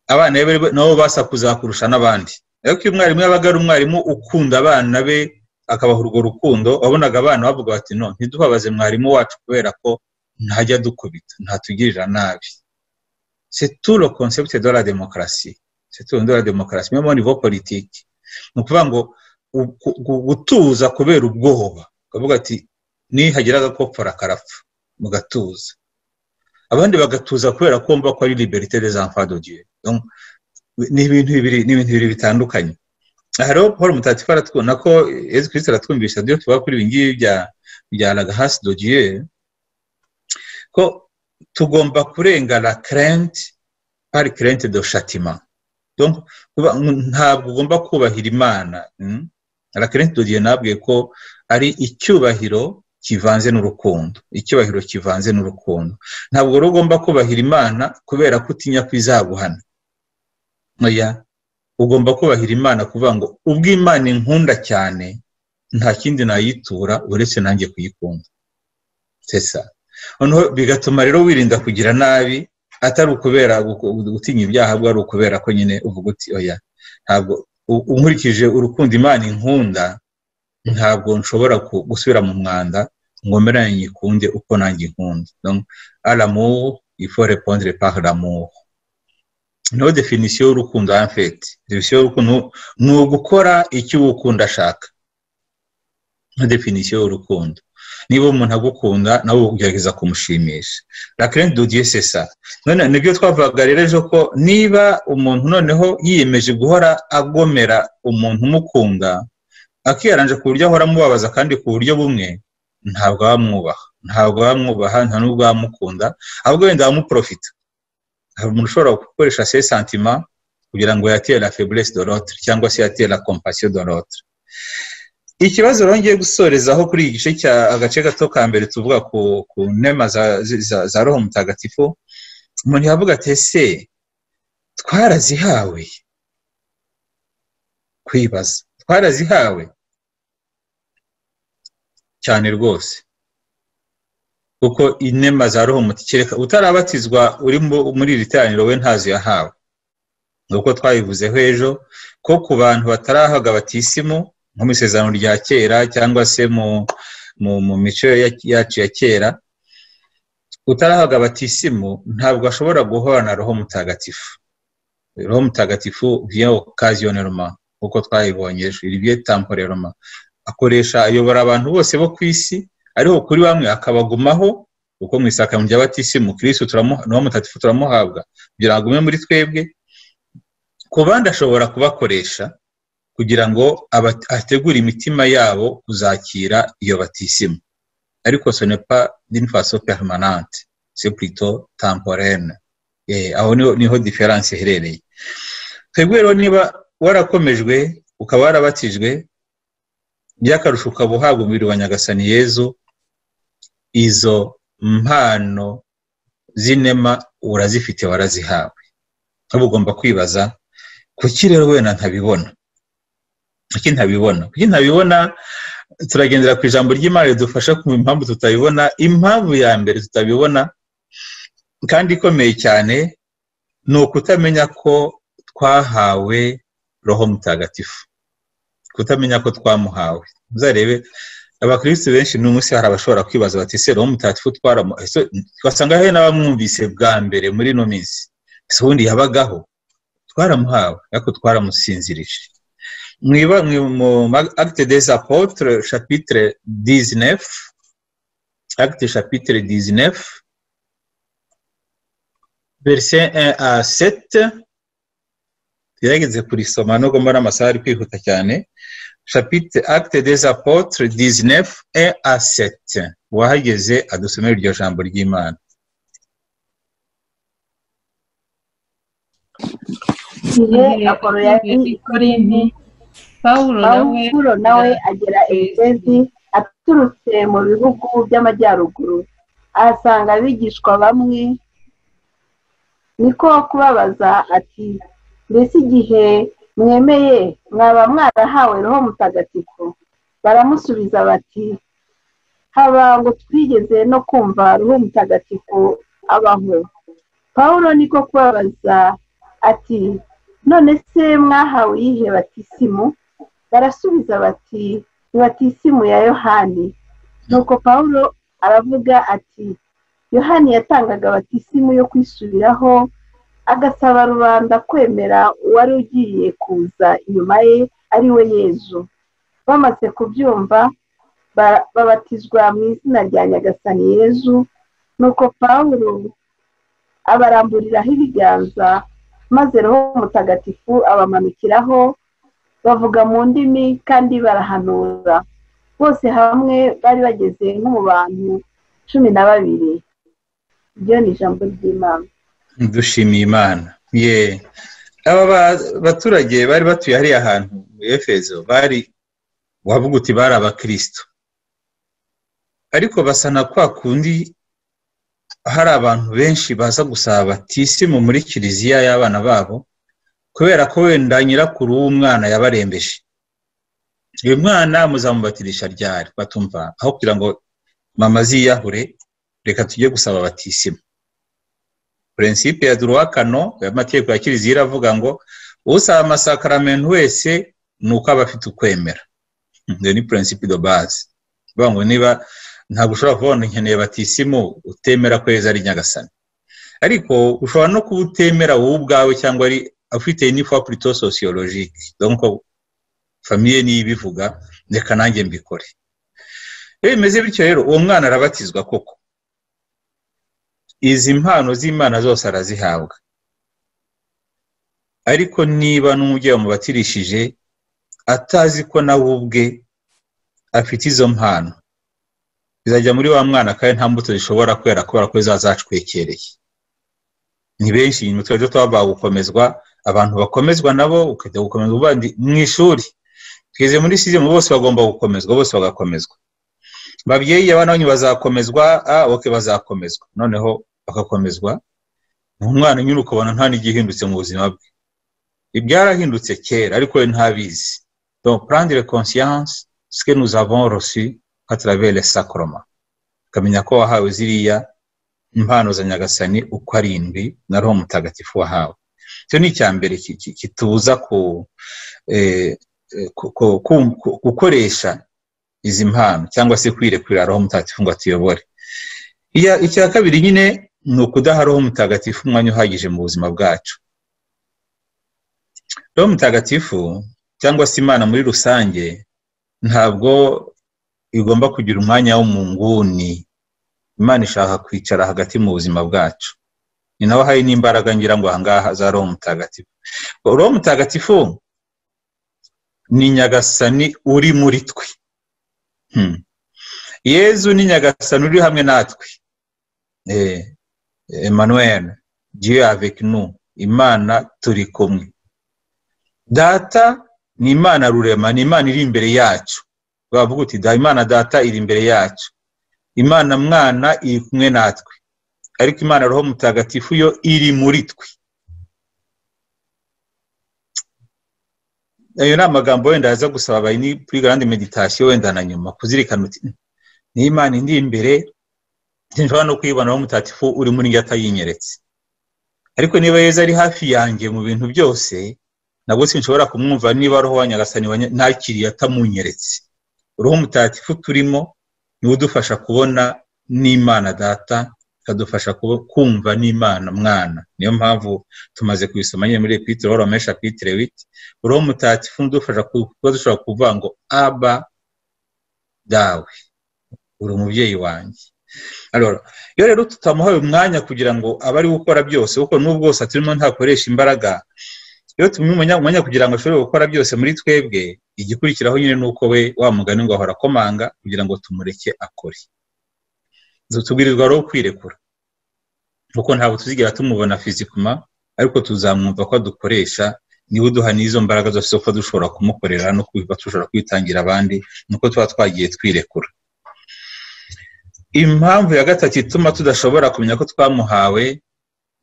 abana be nabo basakuza kurusha n'abandi ariko iyo umwarimu yabaga ari umwarimu ukunda abana be akabaha urwo rukundo wabonaga abana bavuga bati no ntidubabaze mwarimu wacu kubera ko ntajya dukubita ntatugirira nabi seturo konsepte de la demokarasi seturo de la demokarasi memo nivo politiki ni ukuvuga ngo gutuza kubera ubwoba ukavuga ati nihagira agakopfora karapfa mugatuza abandi bagatuza kubera ko bumva ko ari liberite des enfants de Dieu ni ibintu bibiri ni ibintu bibiri bitandukanye aha rero paul mutatifu aratwumva ko yezu kirisita aratwumvisha iyo tuba kuri ibi ngibi bya bya hasi dogiye ko tugomba kurenga la kerenti pari kerenti do shatima ntabwo ugomba kubahira imana la kerenti dogiye nabwiye ko ari icyubahiro kivanze n'urukundo icyubahiro kivanze n'urukundo ntabwo rero ugomba kubahira imana kubera ko utinya ko izaguhana ntoya ugomba kubahira imana kuvuga ngo ubwo imana inkunda cyane nta kindi nayitura uretse nanjye kuyikunda sesa noneho bigatuma rero wirinda kugira nabi atari ukubera gutinya ibyaha ahubwo ari ukubera ko nyine uvuga uti oya ntabwo unkurikije urukundo imana inkunda ntabwo nshobora gusubira mu mwanda ngomeranye nyikunde uko nanjye nkunda aramu ifore pondre par l'amour niyo definisiyo y'urukundo hanfeti definisiyo y'urukundo ni ugukora icyo uba ukunda ashaka nka definisiyo y'urukundo niba umuntu agukunda nawe ugerageza kumushimisha rakirenti dodiye sesa none nibyo twavugaga rero ejo ko niba umuntu noneho yiyemeje guhora agomera umuntu umukunda akiyaranje ku buryo ahora amubabaza kandi ku buryo bumwe ntabwo wamwubaha ntabwo wamwubaha nta n'ubwo wamukunda ahubwo wenda wamuprofita hari umuntu ushobora gukoresha se santima kugira ngo yatere la feblesse de l'autre cyangwa se yatere la compassion de l'autre ikibazo rongeye gusorezaho kuri iki gice cya agace gato ka mbere tuvuga ku ku nema za, za, za roho mutagatifu umuntu yavuga ati ese twarazihawe kwibaza twarazihawe cyane rwose kuko inema za roho mutikereka utarabatizwa uri muri iri teraniro we ntazo yahawe nk'uko twabivuzeho ejo ko ku bantu batarahaga batisimu nko mu isezerano rya kera cyangwa se mu mico yacu ya kera utarahaga batisimu ntabwo ashobora guhorana roho mutagatifu roho mutagatifu viyo kaziyoneroma nk'uko twayibonye ejo iri byo tamporeroma akoresha ayobora abantu bose bo ku isi ariko kuri bamwe akabagumaho kuko mu isakaro rya batisimu kirisi niwo mutatifu turamuhabwa kugira ngo agume muri twebwe ku bandi ashobora kubakoresha kugira ngo ategure imitima yabo kuzakira iyo batisimu ariko sonepa n'infaso peremanante sepurito tamporene aho niho diferanse iherereye twebwe rero niba warakomejwe ukaba warabatijwe by'akarusho ukaba uhabwa umubiri wa nyagasani yezu izo mpano z'inema urazifite warazihawe uba ugomba kwibaza kuki rero wenda ntabibona kuki ntabibona kuki ntabibona turagendera ku ijambo ry'imana ridufasha kumva impamvu tutabibona impamvu ya mbere tutabibona kandi ikomeye cyane ni ukutamenya ko twahawe roho mutagatifu kutamenya ko twamuhawe muzarebe abakirisitu benshi ni umunsi hari abashobora kwibaza bati se roho mutagatifu twaramuhawe twasanga hari n'abamwumvise bwa mbere muri ino minsi ese ubundi yabagaho twaramuhawe ariko twaramusinzirije mwiba mu agite des apotre chapitre dizinefu agite chapitre dizinefu verse 1 à 7 tugerageze kurisoma nubwo mbona amasaha ari kwihuta cyane chapitre acte des apotres 19 et à 7 wahageze adusomera iryo jambo ry'imana igihe akoro yari korinti pawulo nawe pawulo nawe agera efezi aturutse mu bihugu by'amajyaruguru ahasanga abigishwa bamwe niko kubabaza ati mbese igihe mwemeye mwaba mwarahawe roho mutagatifu baramusubiza bati haba ngo twigeze no kumva roho mutagatifu abaho pawulo niko kubabaza ati none se mwahawe iyihe batisimu barasubiza bati ni batisimu ya yohani nuko pawulo aravuga ati yohani yatangaga batisimu yo kwisubiraho agasaba rubanda kwemera uwari ugiye kuza inyuma ye ari we yezu bamaze kubyumva babatizwa mu izina rya nyagasani yezu nuko pawulo abaramburiraho ibiganza maze roho mutagatifu abamanukiraho bavuga mu ndimi kandi barahanura bose hamwe bari bageze nko mu bantu cumi na babiri iryo ni ijambo ry'imana dushimiye imana ye aba baturage bari batuye hariya hantu mu efezo bari wavuga uti bari abakirisitu ariko basa na kwa kundi hari abantu benshi baza gusaba batisimu muri kiliziya y'abana babo kubera ko wenda nyirakuru w'umwana yabarembeje uyu mwana muzamubatirisha ryari batumva aho kugira ngo mama ziyahure reka tujye gusaba batisimu purensipe ya duruwa kano amategeko ya kiliziya iravuga ngo usaba amasakaramentu wese ni uko aba afite ukwemera iyo ni purensipe do bazi bivuga ngo niba ntabwo ushobora kubona nkeneye batisimu utemera ko heza ari nyagasani ariko ushobora no kuba utemera wowe ubwawe cyangwa ari ufite n'ifapurito sosiyologike donko famiye niyo ibivuga reka nanjye mbikore iyo bimeze bityo rero uwo mwana arabatizwa koko izi mpano z'imana zose arazihabwa ariko niba n'umubyeyi wamubatirishije atazi ko nawe ubwe afite izo mpano bizajya muri wa mwana kandi nta mbuto zishobora kwera kubera ko zazacwekereye ni benshi inyuma tujya tuba gukomezwa abantu bakomezwa nabo ukajya gukomeza ubandi mu ishuri tugeze muri sizimu bose bagomba gukomezwa bose bagakomezwa babyeyi abana banyu bazakomezwa oke bazakomezwa noneho bagakomezwa umwana nyine ukabona nta n'igihindutse mu buzima bwe ibyarahindutse kera ariko we ntabizi donc prendre conscience ce que nous avons reçu atarabere sakoroma ukamenya ko wahawe ziriya impano za nyagasani uko arindwi na roho mutagatifu wahawe icyo ni icya mbere kituza gukoresha izi mpano cyangwa se kwirekurira roho mutagatifu ngo atuyobore icya kabiri nyine ni ukudaha roho mutagatifu umwanya uhagije mu buzima bwacu roho mutagatifu cyangwa se imana muri rusange ntabwo igomba kugira umwanya wo mu nguni imana ishaka kwicara hagati mu buzima bwacu ni naho hari n'imbaraga ngira ngo ahangaha za roho mutagatifu roho mutagatifu ni nyagasani uri muri twe yezu ni nyagasani uri hamwe natwe emmanuel gihe avekinu imana turi kumwe data ni imana rurema ni imana iri imbere yacu bavuga uti da imana data iri imbere yacu imana mwana iri kumwe natwe ariko imana roho mutagatifu yo iri muri twe ayo ni amagambo wenda yaza gusaba abayi kuri garande meditasiyo wenda na nyuma kuzirikana uti ni imana indi imbere nshobora no kwibona roho mutagatifu uri muri njye atayinyeretse ariko niba yeza ari hafi yanjye mu bintu byose nabwo sinshobora kumwumva niba roho wa nyagasani ntakiriye atamunyeretse roho mutagatifu turimo niwe udufasha kubona n'imana data ikadufasha kumva n'imana mwana niyo mpamvu tumaze kubisoma nyine muri epitire wari wamesha epitire witi roho mutagatifu udufasha kuba dushobora kuvuga ngo aba dawe uri umubyeyi wanjye iyo rero tutamuhaye umwanya kugira ngo abe ari gukora byose kuko n'ubwo bwose turimo ntakoresha imbaraga iyo tumwe umwanya kugira ngo ashobore gukora byose muri twebwe igikurikiraho nyine ni uko we wa mugani ngo ahora akomanga kugira ngo tumureke akore tubwirizwa rero kwirekura kuko ntabwo tuzigera tumubona fizikuma ariko tuzamwumva ko adukoresha niba uduha n'izo mbaraga zose ko dushobora kumukorera no kuba dushobora kwitangira abandi nuko tuba twagiye twirekura impamvu ya gatatu ituma tudashobora kumenya ko twamuhawe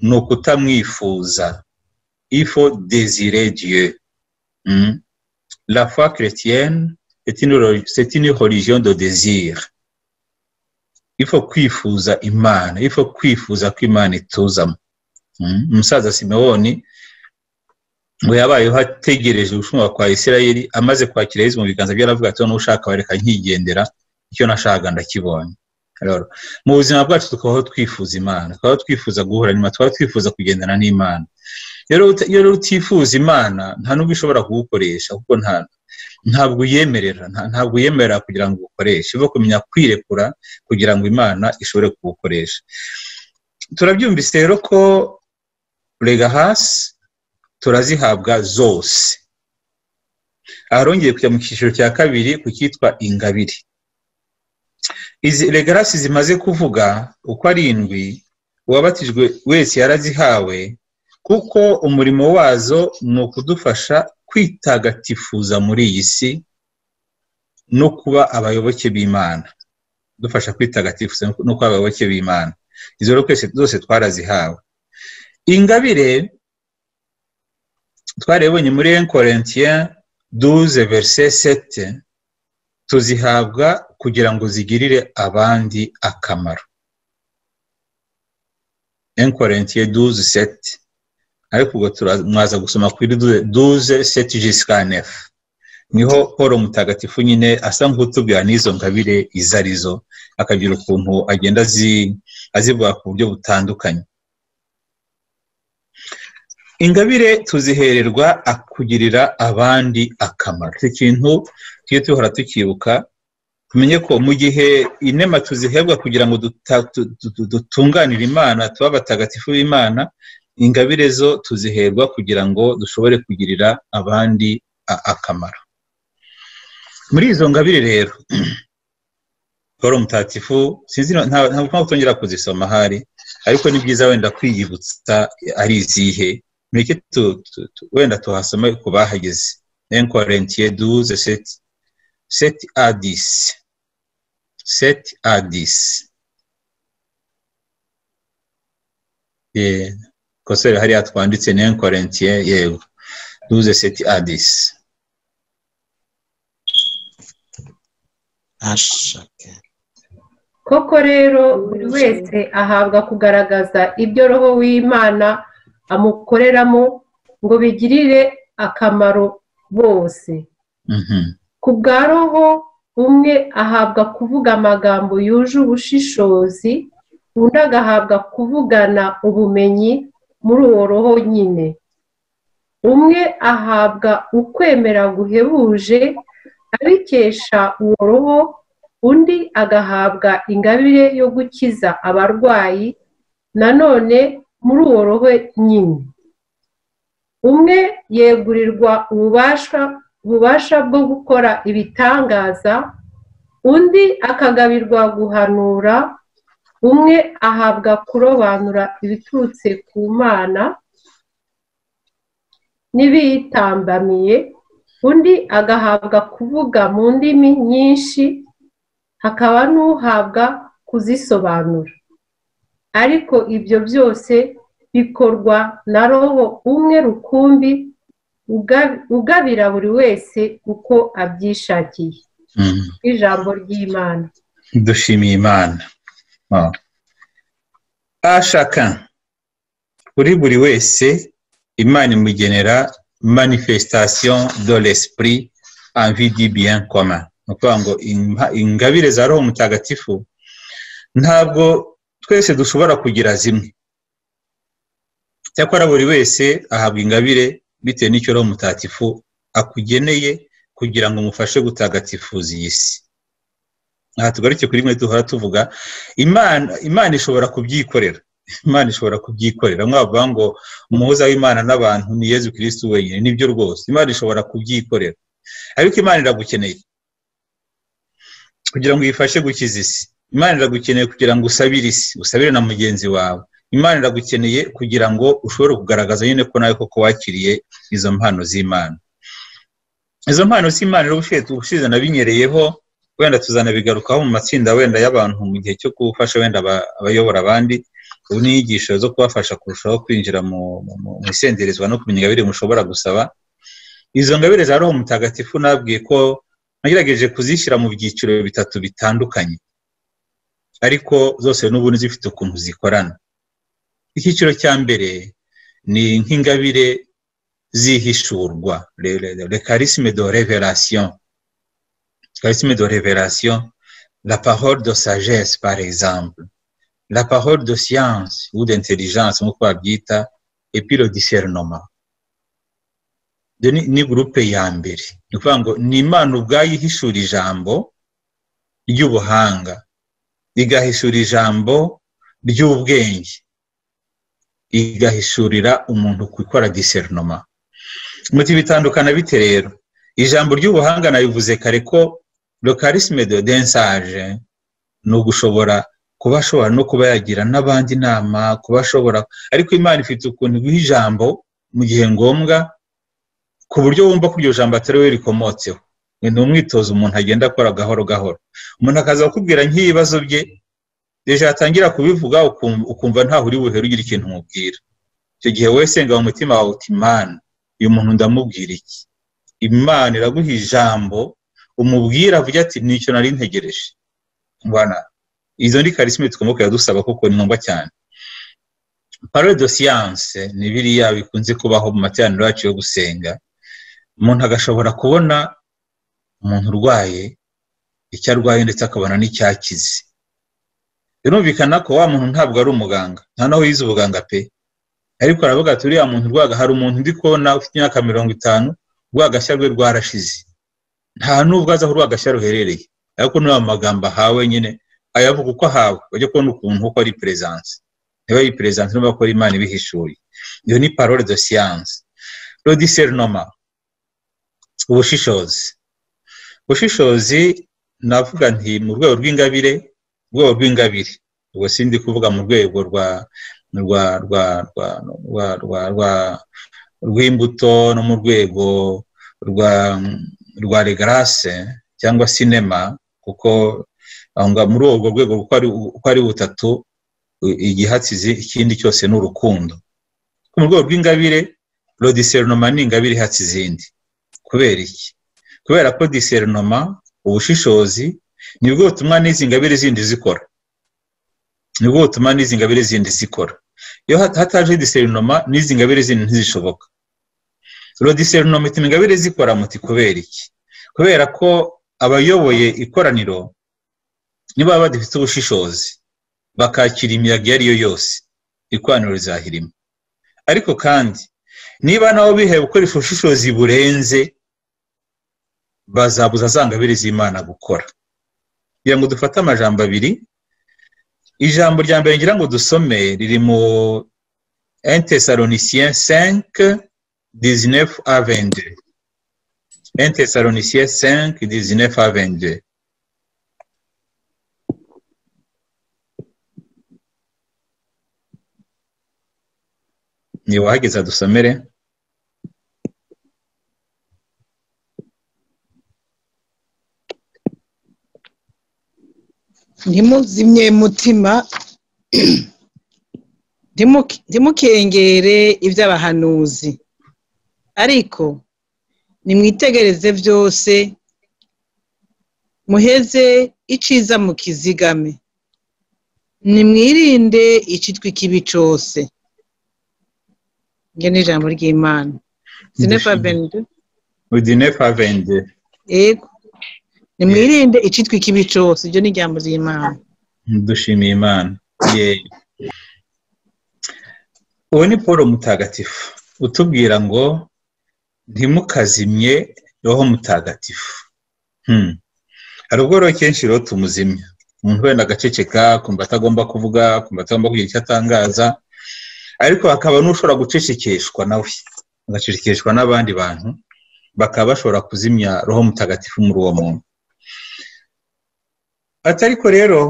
ni ukutamwifuza il faut désirer Dieu. Hmm? La foi chrétienne, c'est une, une, religion de désir. Il faut kwifuza imana il faut kwifuza ko imana ituzamo umusaza simewoni ngo yabayeho ategereje ubushumba kwa isirayeli amaze kwakira yezu mu biganza bye aravuga ati n'ushaka ushaka wareka nkigendera icyo nashakaga ndakibonye mu buzima bwacu tukabaho twifuza imana tukabaho twifuza guhura nyuma tukaba twifuza kugendana n'imana rero utifuza imana nta n'ubwo ishobora kugukoresha kuko ntabwo uyemerera ntabwo uyemerera kugira ngo ugukoreshe uba kumenya kwirekura kugira ngo imana ishobore kugukoresha turabyumvise rero ko rega hasi turazihabwa zose aharongeye kujya mu cyiciro cya kabiri ku cyitwa ingabire izi regarasi zimaze kuvuga uko arindwi uwabatijwe wese yarazihawe kuko umurimo wazo ni ukudufasha kwitagatifuza muri iyi si no kuba abayoboke b'imana dufasha kwitagatifuza no kuba abayoboke b'imana izo rero zose twarazihawe ingabire twarebonye muri enkorentiye duze verise sete tuzihabwa kugira ngo zigirire abandi akamaro enkorentiye duze sete ariko ubwo turamwaza gusoma kuri duze sete jisika nefu niho paul mutagatifu nyine asa nk'utubwira n'izo ngabire izo arizo akagira ukuntu agenda azivuga ku buryo butandukanye ingabire tuzihererwa kugirira abandi akamaro iki kintu tujye duhora tukibuka tumenye ko mu gihe inema tuzihebwa kugira ngo dutunganire imana tuba abatagatifu b'imana ingabire zo tuziherwa kugira ngo dushobore kugirira abandi akamaro muri izo ngabire rero paul mutatifu ntabwo mpamvu tongera kuzisoma ahari ariko ni byiza wenda kwiyibutsa ari izihe mureke wenda tuhasome ku bahageze enkorentiye duze seti seti adisi seti adisi kosore hariya twanditse ni enkorentiye yego duze seti adisi koko rero buri wese ahabwa kugaragaza ibyo roho w'imana amukoreramo ngo bigirire akamaro bose ku bwa roho umwe ahabwa kuvuga amagambo yuje ubushishozi undi agahabwa kuvugana ubumenyi muri uwo roho nyine umwe ahabwa ukwemera guhebuje abikesha uwo roho undi agahabwa ingabire yo gukiza abarwayi nanone muri uwo roho nyine umwe yegurirwa ububasha bwo gukora ibitangaza undi akagabirwa guhanura umwe ahabwa kurobanura ibiturutse ku mana n'ibiyitambamiye undi agahabwa kuvuga mu ndimi nyinshi hakaba n'uhabwa kuzisobanura ariko ibyo byose bikorwa na roho umwe rukumbi ugabira buri wese uko abyishakiye ijambo ry'imana dushimiye imana ashaka kuri buri wese imana imugenera manifestation de l'esprit envie du bien commun ni ukuvuga ngo ingabire za roho mutagatifu ntabwo twese dushobora kugira zimwe cyakora buri wese ahabwa ingabire bitewe n'icyo roho mutagatifu akugeneye kugira ngo umufashe gutagatifuza iyi si aha tugaruke kuri rimwe duhora tuvuga imana ishobora kubyikorera imana ishobora kubyikorera mwavuga ngo umuhuza w'imana n'abantu ni yezu kirisitu wenyine nibyo rwose imana ishobora kubyikorera ariko imana iragukeneye kugira ngo uyifashe gukiza isi imana iragukeneye kugira ngo usabire isi usabire na mugenzi wawe imana iragukeneye kugira ngo ushobore kugaragaza nyine ko nawe koko wakiriye izo mpano z'imana izo mpano z'imana rero ubushize nabinywereyeho wenda tuzanabigarukaho mu matsinda wenda y'abantu mu gihe cyo gufasha wenda abayobora abandi ubu ni inyigisho zo kubafasha kurushaho kwinjira mu isenderezwa no kumenya ingabire mushobora gusaba izo ngabire za roho mutagatifu nabwiye ko nagerageje kuzishyira mu byiciro bitatu bitandukanye ariko zose n'ubundi zifite ukuntu zikorana icyiciro cya mbere ni nk'ingabire zihishurwa le charisme de révélation charisme de révélation la parole de sagesse par exemple la parole de science ou d'intelligence nk'uko babyita et puis le discernement ni gurupe ya mbere ni ukuvuga ngo ni imana ubwayo ihishura ijambo ry'ubuhanga igahishura ijambo ry'ubwenge igahishurira umuntu gukora diserinoma muti bitandukana bite rero ijambo ry'ubuhanga nabivuze kare ko lokarisme de densage ni ugushobora kuba ashobora no kuba yagira n'abandi inama kuba ashobora ariko imana ifite ukuntu iguha ijambo mu gihe ngombwa ku buryo wumva ko iryo jambo atari we rikomotseho ni umwitozo umuntu agenda akora gahoro gahoro umuntu akaza akubwira nk'ibibazo bye ejo yatangira kubivuga ukumva ntaho uri buhere ugira ikintu umubwira icyo gihe wesenga mu mutima wawe uti imana uyu muntu ndamubwira iki imana iraguha ijambo umubwira avuga ati nicyo nari ntegereje mbona izo ni karisime tugomba kujya dusaba kuko ni ngombwa cyane parole de siyanse ni biriya bikunze kubaho mu materaniro yacu yo gusenga umuntu agashobora kubona umuntu urwaye icyo arwaye ndetse akabona n'icyakize birumvikana ko wa muntu ntabwo ari umuganga nta naho yize ubuganga pe ariko aravuga ati uriya muntu urwaga hari umuntu ndi kubona ufite imyaka mirongo itanu rwagashya rwe rwarashize nta nubwo azi aho urwagashya ruherereye ariko niba amagambo ahawe nyine ayavuga uko ahawe bajya kubona ukuntu uko ari perezanse niba ari perezanse niba akora imana ibihishuye iyo ni parole de siyanse rodiserinoma ubushishozi ubushishozi navuga nti mu rwego rw'ingabire rwego rw'ingabire ubwo sindi kuvuga mu rwego rwa rwa rwa rwa rwa rwa rwa rw'imbuto no mu rwego rwa rwa regarase cyangwa sinema kuko muri urwo rwego uko ari butatu igihatsizi ikindi cyose ni urukundo mu rwego rw'ingabire rodiserinoma ni ingabire ihatse izindi kubera iki kubera ko diserinoma ubushishozi nibwo butumwa n'izi ngabire zindi zikora nibwo butumwa n'izi ngabire zindi zikora iyo hataje diserinoma n'izi ngabire zindi ntizishoboka rodiserinoma ituma ingabire zikora muti kubera iki kubera ko abayoboye ikoraniro niba badafite ubushishozi bakakira imiyaga iyo ari yo yose ikoraniro rizahirima ariko kandi niba nabo bihaye gukoresha ubushishozi burenze bazabuza za ngabire z'imana gukora kugira ngo dufate amajambo abiri ijambo rya mbere ngira ngo dusome riri mu entesalonicien senke dizinefu avende entesalonicien senke dizinefu avende ni wahageze dusomere ntimuzimye mutima ntimukengere iby'abahanuzi ariko nimwitegereze byose muheze iciza mukizigame nimwirinde icitwa ikibi cyose njye ni ijambo ry'imana zinefavende udinefavende yego nimwirinde icitwa ikibi cyose ibyo ni ijambo ry'imana dushimiye imana ubu ni paul mutagatifu utubwira ngo ntimukazimye roho mutagatifu hari ubwo rero kenshi rero tumuzimya umuntu wenda agaceceka akumva atagomba kuvuga akumva atagomba kugira icyo atangaza ariko hakaba n'ushobora gucecekeshwa nawe agacecekeshwa n'abandi bantu bakaba bashobora kuzimya roho mutagatifu muri uwo muntu atariko rero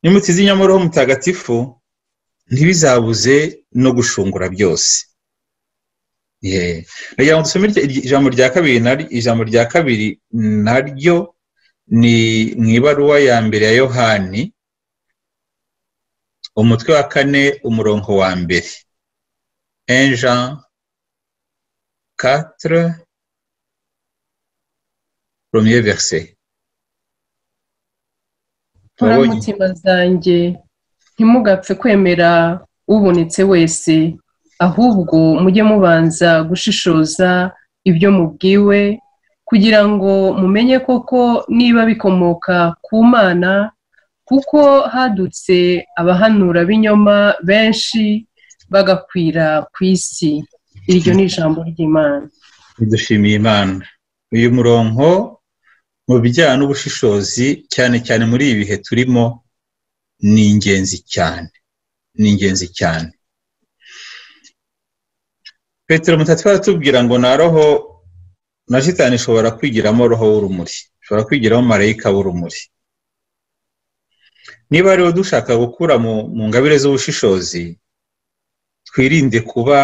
nimutizimya muri roho mutagatifu ntibizabuze no gushungura byose kugira ngo dusome ijambo rya kabiri ijambo rya kabiri naryo ni mu ibaruwa ya mbere ya yohani umutwe wa kane umurongo wa mbere enja katire romiye verise mutima zanjye ntimugapfe kwemera ubonetse wese ahubwo mujye mubanza gushishoza ibyo mubwiwe kugira ngo mumenye koko niba bikomoka ku mana kuko hadutse abahanura b'inyoma benshi bagakwira ku isi iryo ni ijambo ry'imana dushimiye imana uyu murongo mu bijyanye n'ubushishozi cyane cyane muri ibi bihe turimo ni ingenzi cyane ni ingenzi cyane petero mutatsi baratubwira ngo na roho na jitani ishobora kwigiramo roho w'urumuri ishobora kwigiramo marayika w'urumuri niba rero dushaka gukura mu ngabire z'ubushishozi twirinde kuba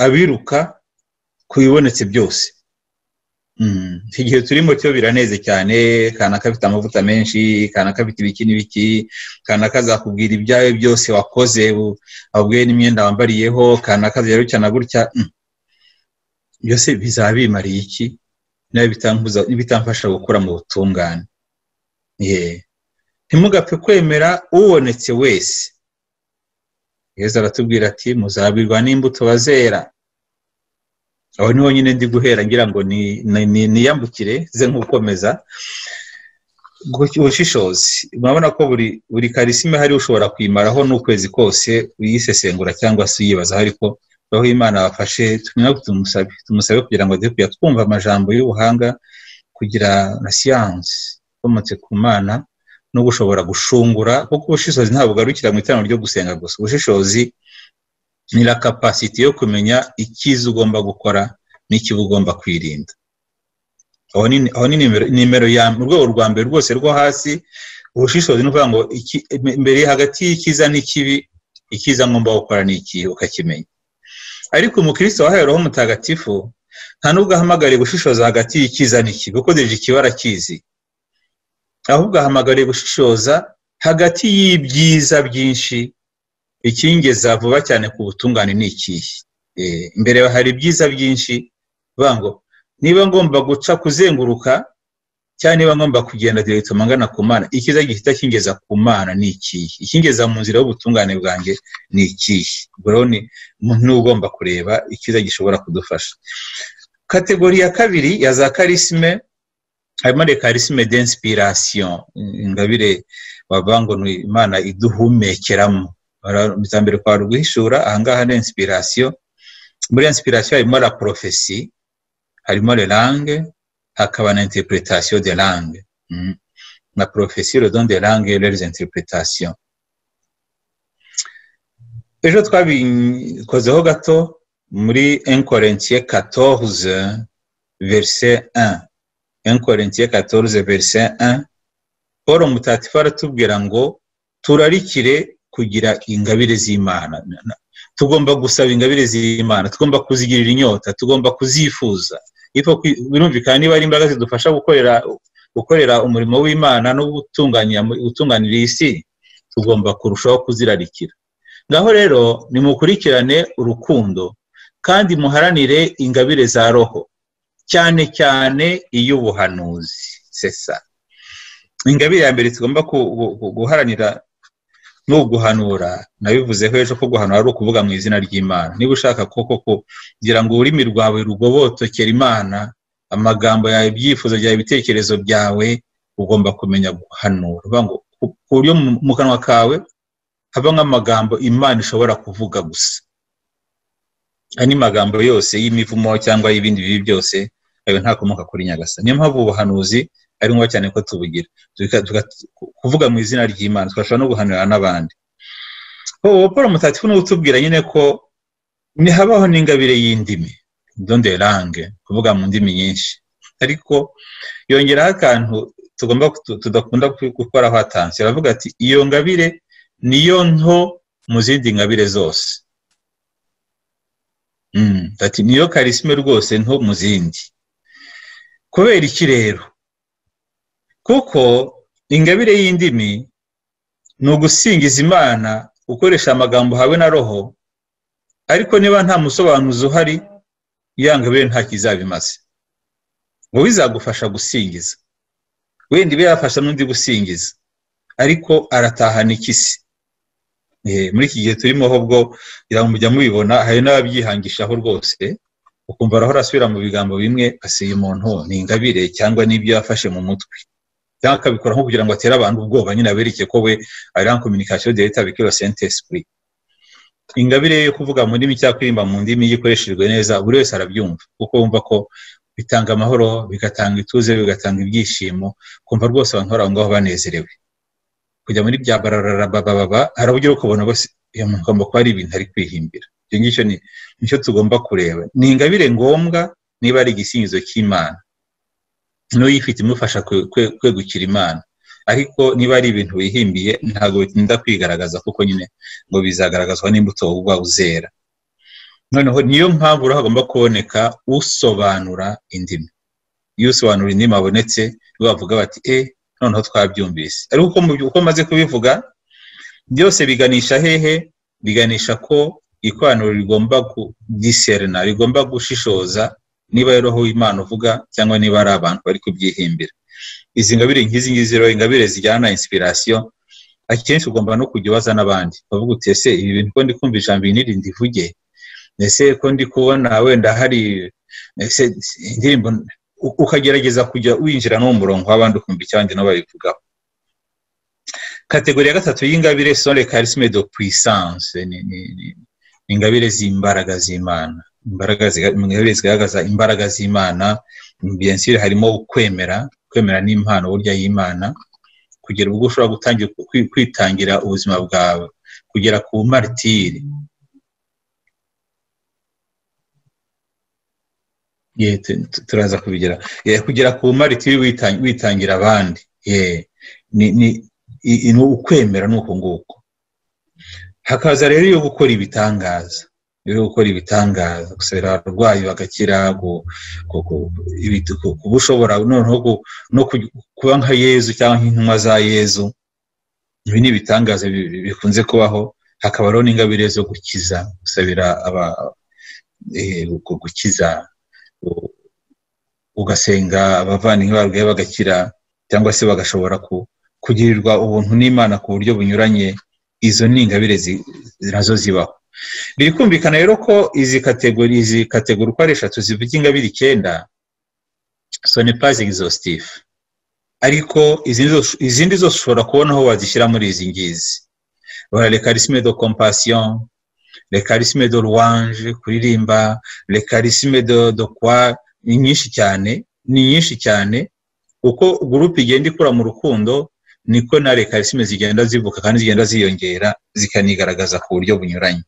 abiruka ku bibonetse byose iki gihe turimo cyo biraneze cyane kanaka afite amavuta menshi kanaka afite ibiki n'ibiki kanaka azakubwira ibyawe byose wakoze abwiye n'imyenda wambariyeho kanaka rero cyane gutya byose bizaba bimariye iki n'ibitamfasha gukura mu butungane ntimugapfe kwemera ubonetse wese yezu aratubwira ati muzabirwa n'imbuto bazera aho niho nyine ndi guhera ngira ngo niyambukire ze nk'ukomeza ubushishozi murabona ko buri buri karisime hari ushobora kwimaraho n'ukwezi kose uyisesengura cyangwa se uyibazaho ariko roho imana wafashe tumusabe tumusabe kugira ngo duhe kujya twumva amajambo y'ubuhanga kugira na siyansi ikomotse ku mana no gushobora gushungura kuko ubushishozi ntabwo ugarukira mu iteraniro ryo gusenga gusa ubushishozi ni la kapasiti yo kumenya icyiza ugomba gukora n'ikibi ugomba kwirinda aho ni nimero ya urwego rwa mbere rwose rwo hasi ubushishozi ni ukuvuga ngo mbere hagati y'icyiza n'ikibi icyiza ngomba gukora ni iki ukakimenya ariko umukristo wahereweho mutagatifu nta nubwo ahamagariye gushishoza hagati y'icyiza n'ikibi kuko deje ikibara kizi ahubwo ahamagariye gushishoza hagati y'ibyiza byinshi ikingeza vuba cyane ku butungane ni ikihe imbere hari ibyiza byinshi ngo niba ngomba guca kuzenguruka cyangwa niba ngomba kugenda diregitoma ngana ku mana ikiza gihita kingeza ku mana ni ikihe ikingeza mu nzira y'ubutungane bwanjye ni ikihe ubwo rero ni ugomba kureba ikiza gishobora kudufasha kategori ya kabiri ya za karisime harimo rekarisime denspirasiyo ingabire wavuga ngo ni imana iduhumekeramo mbere kwari guhishura ahangaha ni inspirasiyo muri inspirasiyo harimo la porofesi harimo le langue hakaba na interpretasiyo de langue na porofesi le don de langue les interpretasiyo ejo twabikozeho gato muri enkorentiye katoruze verise 1 enkorentiye katoruze verise 1 paul mutatifu aratubwira ngo turarikire kugira ingabire z'imana tugomba gusaba ingabire z'imana tugomba kuzigirira inyota tugomba kuzifuza birumvikana niba ari imbaraga zidufasha gukorera gukorera umurimo w'imana no gutunganira isi tugomba kurushaho kuzirarikira ngaho rero nimukurikirane urukundo kandi muharanire ingabire za roho cyane cyane iy'ubuhanuzi sesa ingabire ya mbere tugomba guharanira ni uguhanura nabivuzeho ejo ko guhanura ari ukuvuga mu izina ry'imana niba ushaka koko kugira ngo ururimi rwawe rugobotokera imana amagambo yawe ibyifuzo byawe ibitekerezo byawe ugomba kumenya guhanura ku buryo mu kanwa kawe haba nk'amagambo imana ishobora kuvuga gusa andi magambo yose y'imivumo cyangwa y'ibindi bibi byose ayo ntakomoka kuri nyagasa niyo mpamvu ubuhanuzi ari ngombwa cyane ko tubugira kuvuga mu izina ry'imana twashobora no guhanura n'abandi paul mutatifu niwe utubwira nyine ko habaho n'ingabire y'indimi donde langue kuvuga mu ndimi nyinshi ariko yongeraho akantu tugomba tudakunda gukoraho atansi aravuga ati iyo ngabire niyo nto mu zindi ngabire zose ati niyo karisime rwose nto mu zindi kubera iki rero kuko ingabire y'indimi ni ugusingiza imana ukoresha amagambo hawe na roho ariko niba nta musobanuzi uhari ya ngabire ntacyo izaba imaze ngo bizagufasha gusingiza wenda ibe yafasha n'undi gusingiza ariko aratahana ikisi muri iki gihe turimo ho bwo kugira ngo mujya mubibona hari n'ababyihangishaho rwose ukumva arahora asubira mu bigambo bimwe asiye umuntu ni ingabire cyangwa n'ibyo yafashe mu mutwe cyangwa akabikora nko kugira ngo atere abantu ubwoba nyine abereke ko we ari en communication de l'etat avec le saint esprit ingabire yo kuvuga mu ndimi cyangwa kuririmba mu ndimi iyo ikoreshejwe neza buri wese arabyumva kuko wumva ko bitanga amahoro bigatanga ituze bigatanga ibyishimo kumva rwose abantu bari aho ngaho banezerewe kujya muri bya barararabababa hari uburyo bwo kubona bose iyo ngomba kuba ari ibintu ari kwihimbira icyo ngicyo ni nicyo tugomba kureba ni ingabire ngombwa niba ari igisingizo cy'imana n'uyifite imufasha kwegukira imana ariko niba ari ibintu wihimbiye ntabwo bitinda kwigaragaza kuko nyine ngo bizagaragazwa n'imbuto uba uzera noneho niyo mpamvu rero hagomba kuboneka usobanura indimi iyo usobanura indimi abonetse bavuga bati e noneho twabyumvise ariko uko maze kubivuga byose biganisha hehe biganisha ko ikoraniro rigomba kugiserena rigomba gushishoza niba rero aho imana uvuga cyangwa niba ari abantu bari kubyihimbira izi ngabire nk'izi ngizi rero ingabire zijyana na inspiration akenshi ugomba no kujya ubaza n'abandi bavuga uti ese ibi bintu ko ndi kumva ijambo iri nirindi ivuge ese ko ndi kubona wenda hari indirimbo ukagerageza kujya winjira no mu murongo w'abandi ukumva icyandi nabo babivugaho kategori ya gatatu y'ingabire sore karisime do puissance ni ingabire z'imbaraga z'imana imbaraga ingabire zigaragaza imbaraga z'imana bensire harimo kwemera kwemera n'impano burya y'imana kugera ubwo ushobora gutangira kwitangira ubuzima bwawe kugera ku maritire turaza kubigera kugera ku maritire witangira abandi ni ukwemera ni uku nguku hakaza rero iyo gukora ibitangaza iyo gukora ibitangaza gusabira abarwayi bagakira kuba ushobora noneho no kuba nka yezu cyangwa nk'intumwa za yezu ibi ni ibitangaza bikunze kubaho hakabaho n'ingabire zo gukiza gusabira gukiza ugasenga abavandimwe barwaye bagakira cyangwa se bagashobora kugirirwa ubuntu n'imana ku buryo bunyuranye izo ni ingabire nazo zibaho biri kumvikana rero ko izi kategori izi kategori uko ari eshatu zivuga ingabire icyenda sonepazi egizositifu ariko izindi zose ushobora kubona aho wazishyira muri izi ngizi bara rekarisime do kompasiyo rekarisime do ruwanje kuririmba rekarisime do do kwa ni nyinshi cyane ni nyinshi cyane uko gurupe igenda ikura mu rukundo niko na rekarisime zigenda zivuka kandi zigenda ziyongera zikanigaragaza ku buryo bunyuranye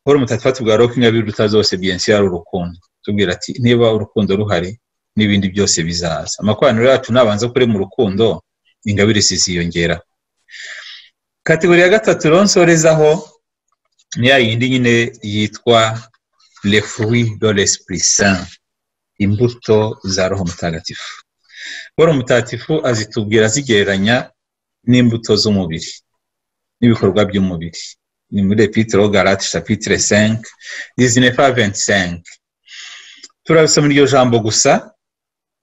paul mutatwa tubwira ko ingabire uruta zose byensi ari urukundo tubwira ati niba urukundo ruhari n'ibindi byose bizaza amakoraniro yacu nabanza kuri mu rukundo ingabire ziziyongera kategori ya gatatu ronsorezaho ni ya yindi nyine yitwa le fruit de l'esprit saint imbuto za roho mutagatifu roho mutagatifu azitubwira azigereranya n'imbuto z'umubiri n'ibikorwa by'umubiri ni muri epitero garate chapitre 5 19 25 turabisoma iryo jambo gusa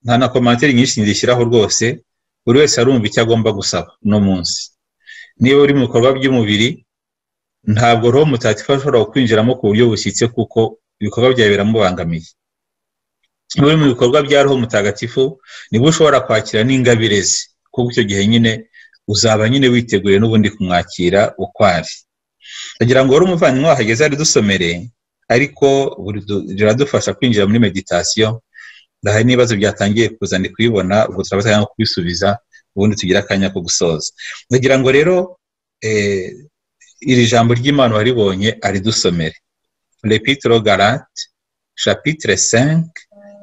nta na komantere nyinshi ndishyiraho rwose buri wese arumva icyo agomba gusaba uno munsi niba uri mu bikorwa by'umubiri ntabwo roho mutagatifu ashobora kwinjiramo ku buryo bushyitse kuko ibikorwa byawe biramubangamiye bimwe mu bikorwa bya roho mutagatifu nibwo ushobora kwakira n'ingabire ze kuko icyo gihe nyine uzaba nyine witeguye n'ubundi kumwakira uko ari ndagira ngo wari umuvandimwe wahageze ari dusomere ariko biradufasha kwinjira muri meditasiyo ndahari n'ibibazo byatangiye kuza ndi kubibona ubwo turabasaba cyangwa kubisubiza ubundi tugira akanya ko gusoza ndagira ngo rero iri jambo ry'imana waribonye aridusomere repitro garate chapitre 5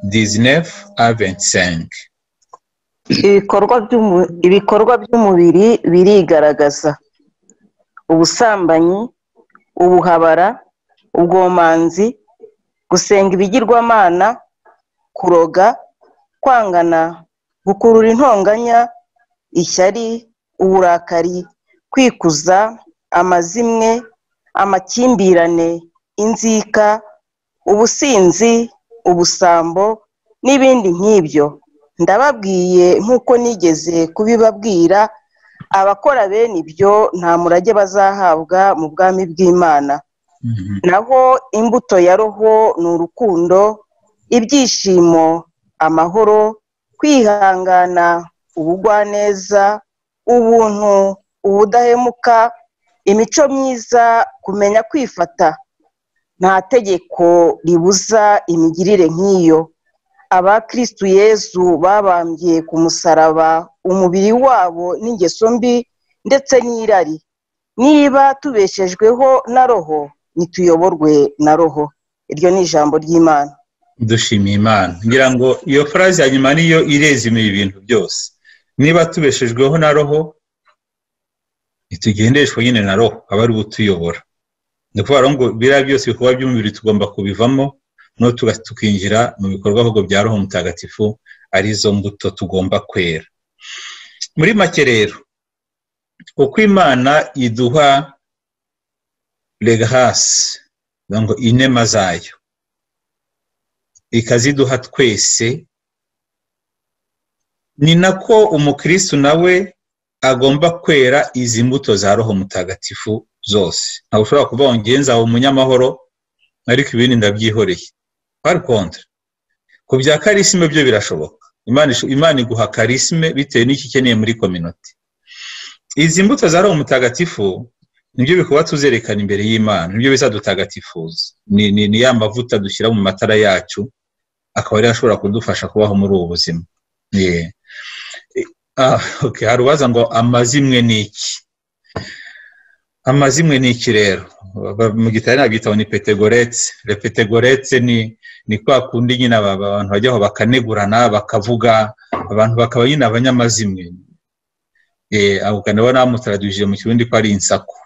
19 à 25 ibikorwa by'umubiri birigaragaza ubusambanyi ubuhabara ubwomanzi gusenga ibigirwamana kuroga kwangana gukurura intonganya ishyari uburakari kwikuza amazimwe amakimbirane inzika ubusinzi ubusambo n'ibindi nk'ibyo ndababwiye nk'uko nigeze kubibabwira abakora bene ibyo nta murage bazahabwa mu bwami bw'imana naho imbuto ya roho ni urukundo ibyishimo amahoro kwihangana ubugwaneza ubuntu ubudahemuka imico myiza kumenya kwifata nta tegeko ribuza imigirire nk'iyo abakirisitu yezu babambye ku musaraba umubiri wabo n'ingeso mbi ndetse n'irari niba tubeshejweho na roho ntituyoborwe na roho iryo ni ijambo ry'imana dushimiye imana ngira ngo iyo furazi ya nyuma niyo irezima ibintu byose niba tubeshejweho na roho ntitugendeshwe nyine na roho aba ari butuyobora ni ukuvuga ngo biriya byose ibikorwa by'umubiri tugomba kubivamo no tukinjira mu bikorwa ahubwo bya roho mutagatifu arizo mbuto tugomba kwera muri make rero uko imana iduha regahasi ngo inema zayo ikaziduha twese ni nako umukirisitu nawe agomba kwera izi mbuto za roho mutagatifu zose ntabwo ushobora kuba wongenza umunyamahoro ariko ibindi ndabyihoreye pari konti ku bya karisime byo birashoboka imana iguha karisime bitewe n'icyo ukeneye muri kominoti izi mbuto za roho mutagatifu nibyo bikuba tuzerekana imbere y'imana nibyo bisa dutagatifuza ni ya mavuta dushyira mu matara yacu akaba ariyo ashobora kudufasha kubaho muri ubu buzima hari ubaza ngo amazimwe ni iki amazimwe ni iki rero mu gitari nabyitaho ni petegoretse repetegoretse ni ni kwa kundi nyine abantu bajyaho bakanegurana bakavuga abantu bakaba nyine abanyamazimwe abo ukana bamutaraduje mu kirundi ko ari insako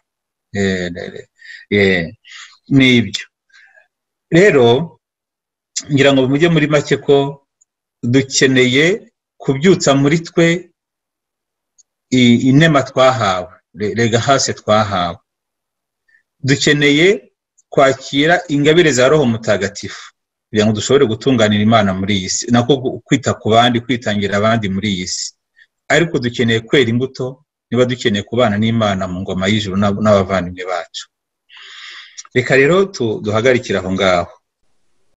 n'ibyo rero ngira ngo mujye muri make ko dukeneye kubyutsa muri twe inema twahawe rega hasi twahawe dukeneye kwakira ingabire za roho mutagatifu kugira ngo dushobore gutunganira imana muri iyi si nako kwita ku bandi kwitangira abandi muri iyi si ariko dukeneye kwera imbuto niba dukeneye kubana n'imana mu ngoma y'ijuru n'abavandimwe bacu reka rero duhagarikire aho ngaho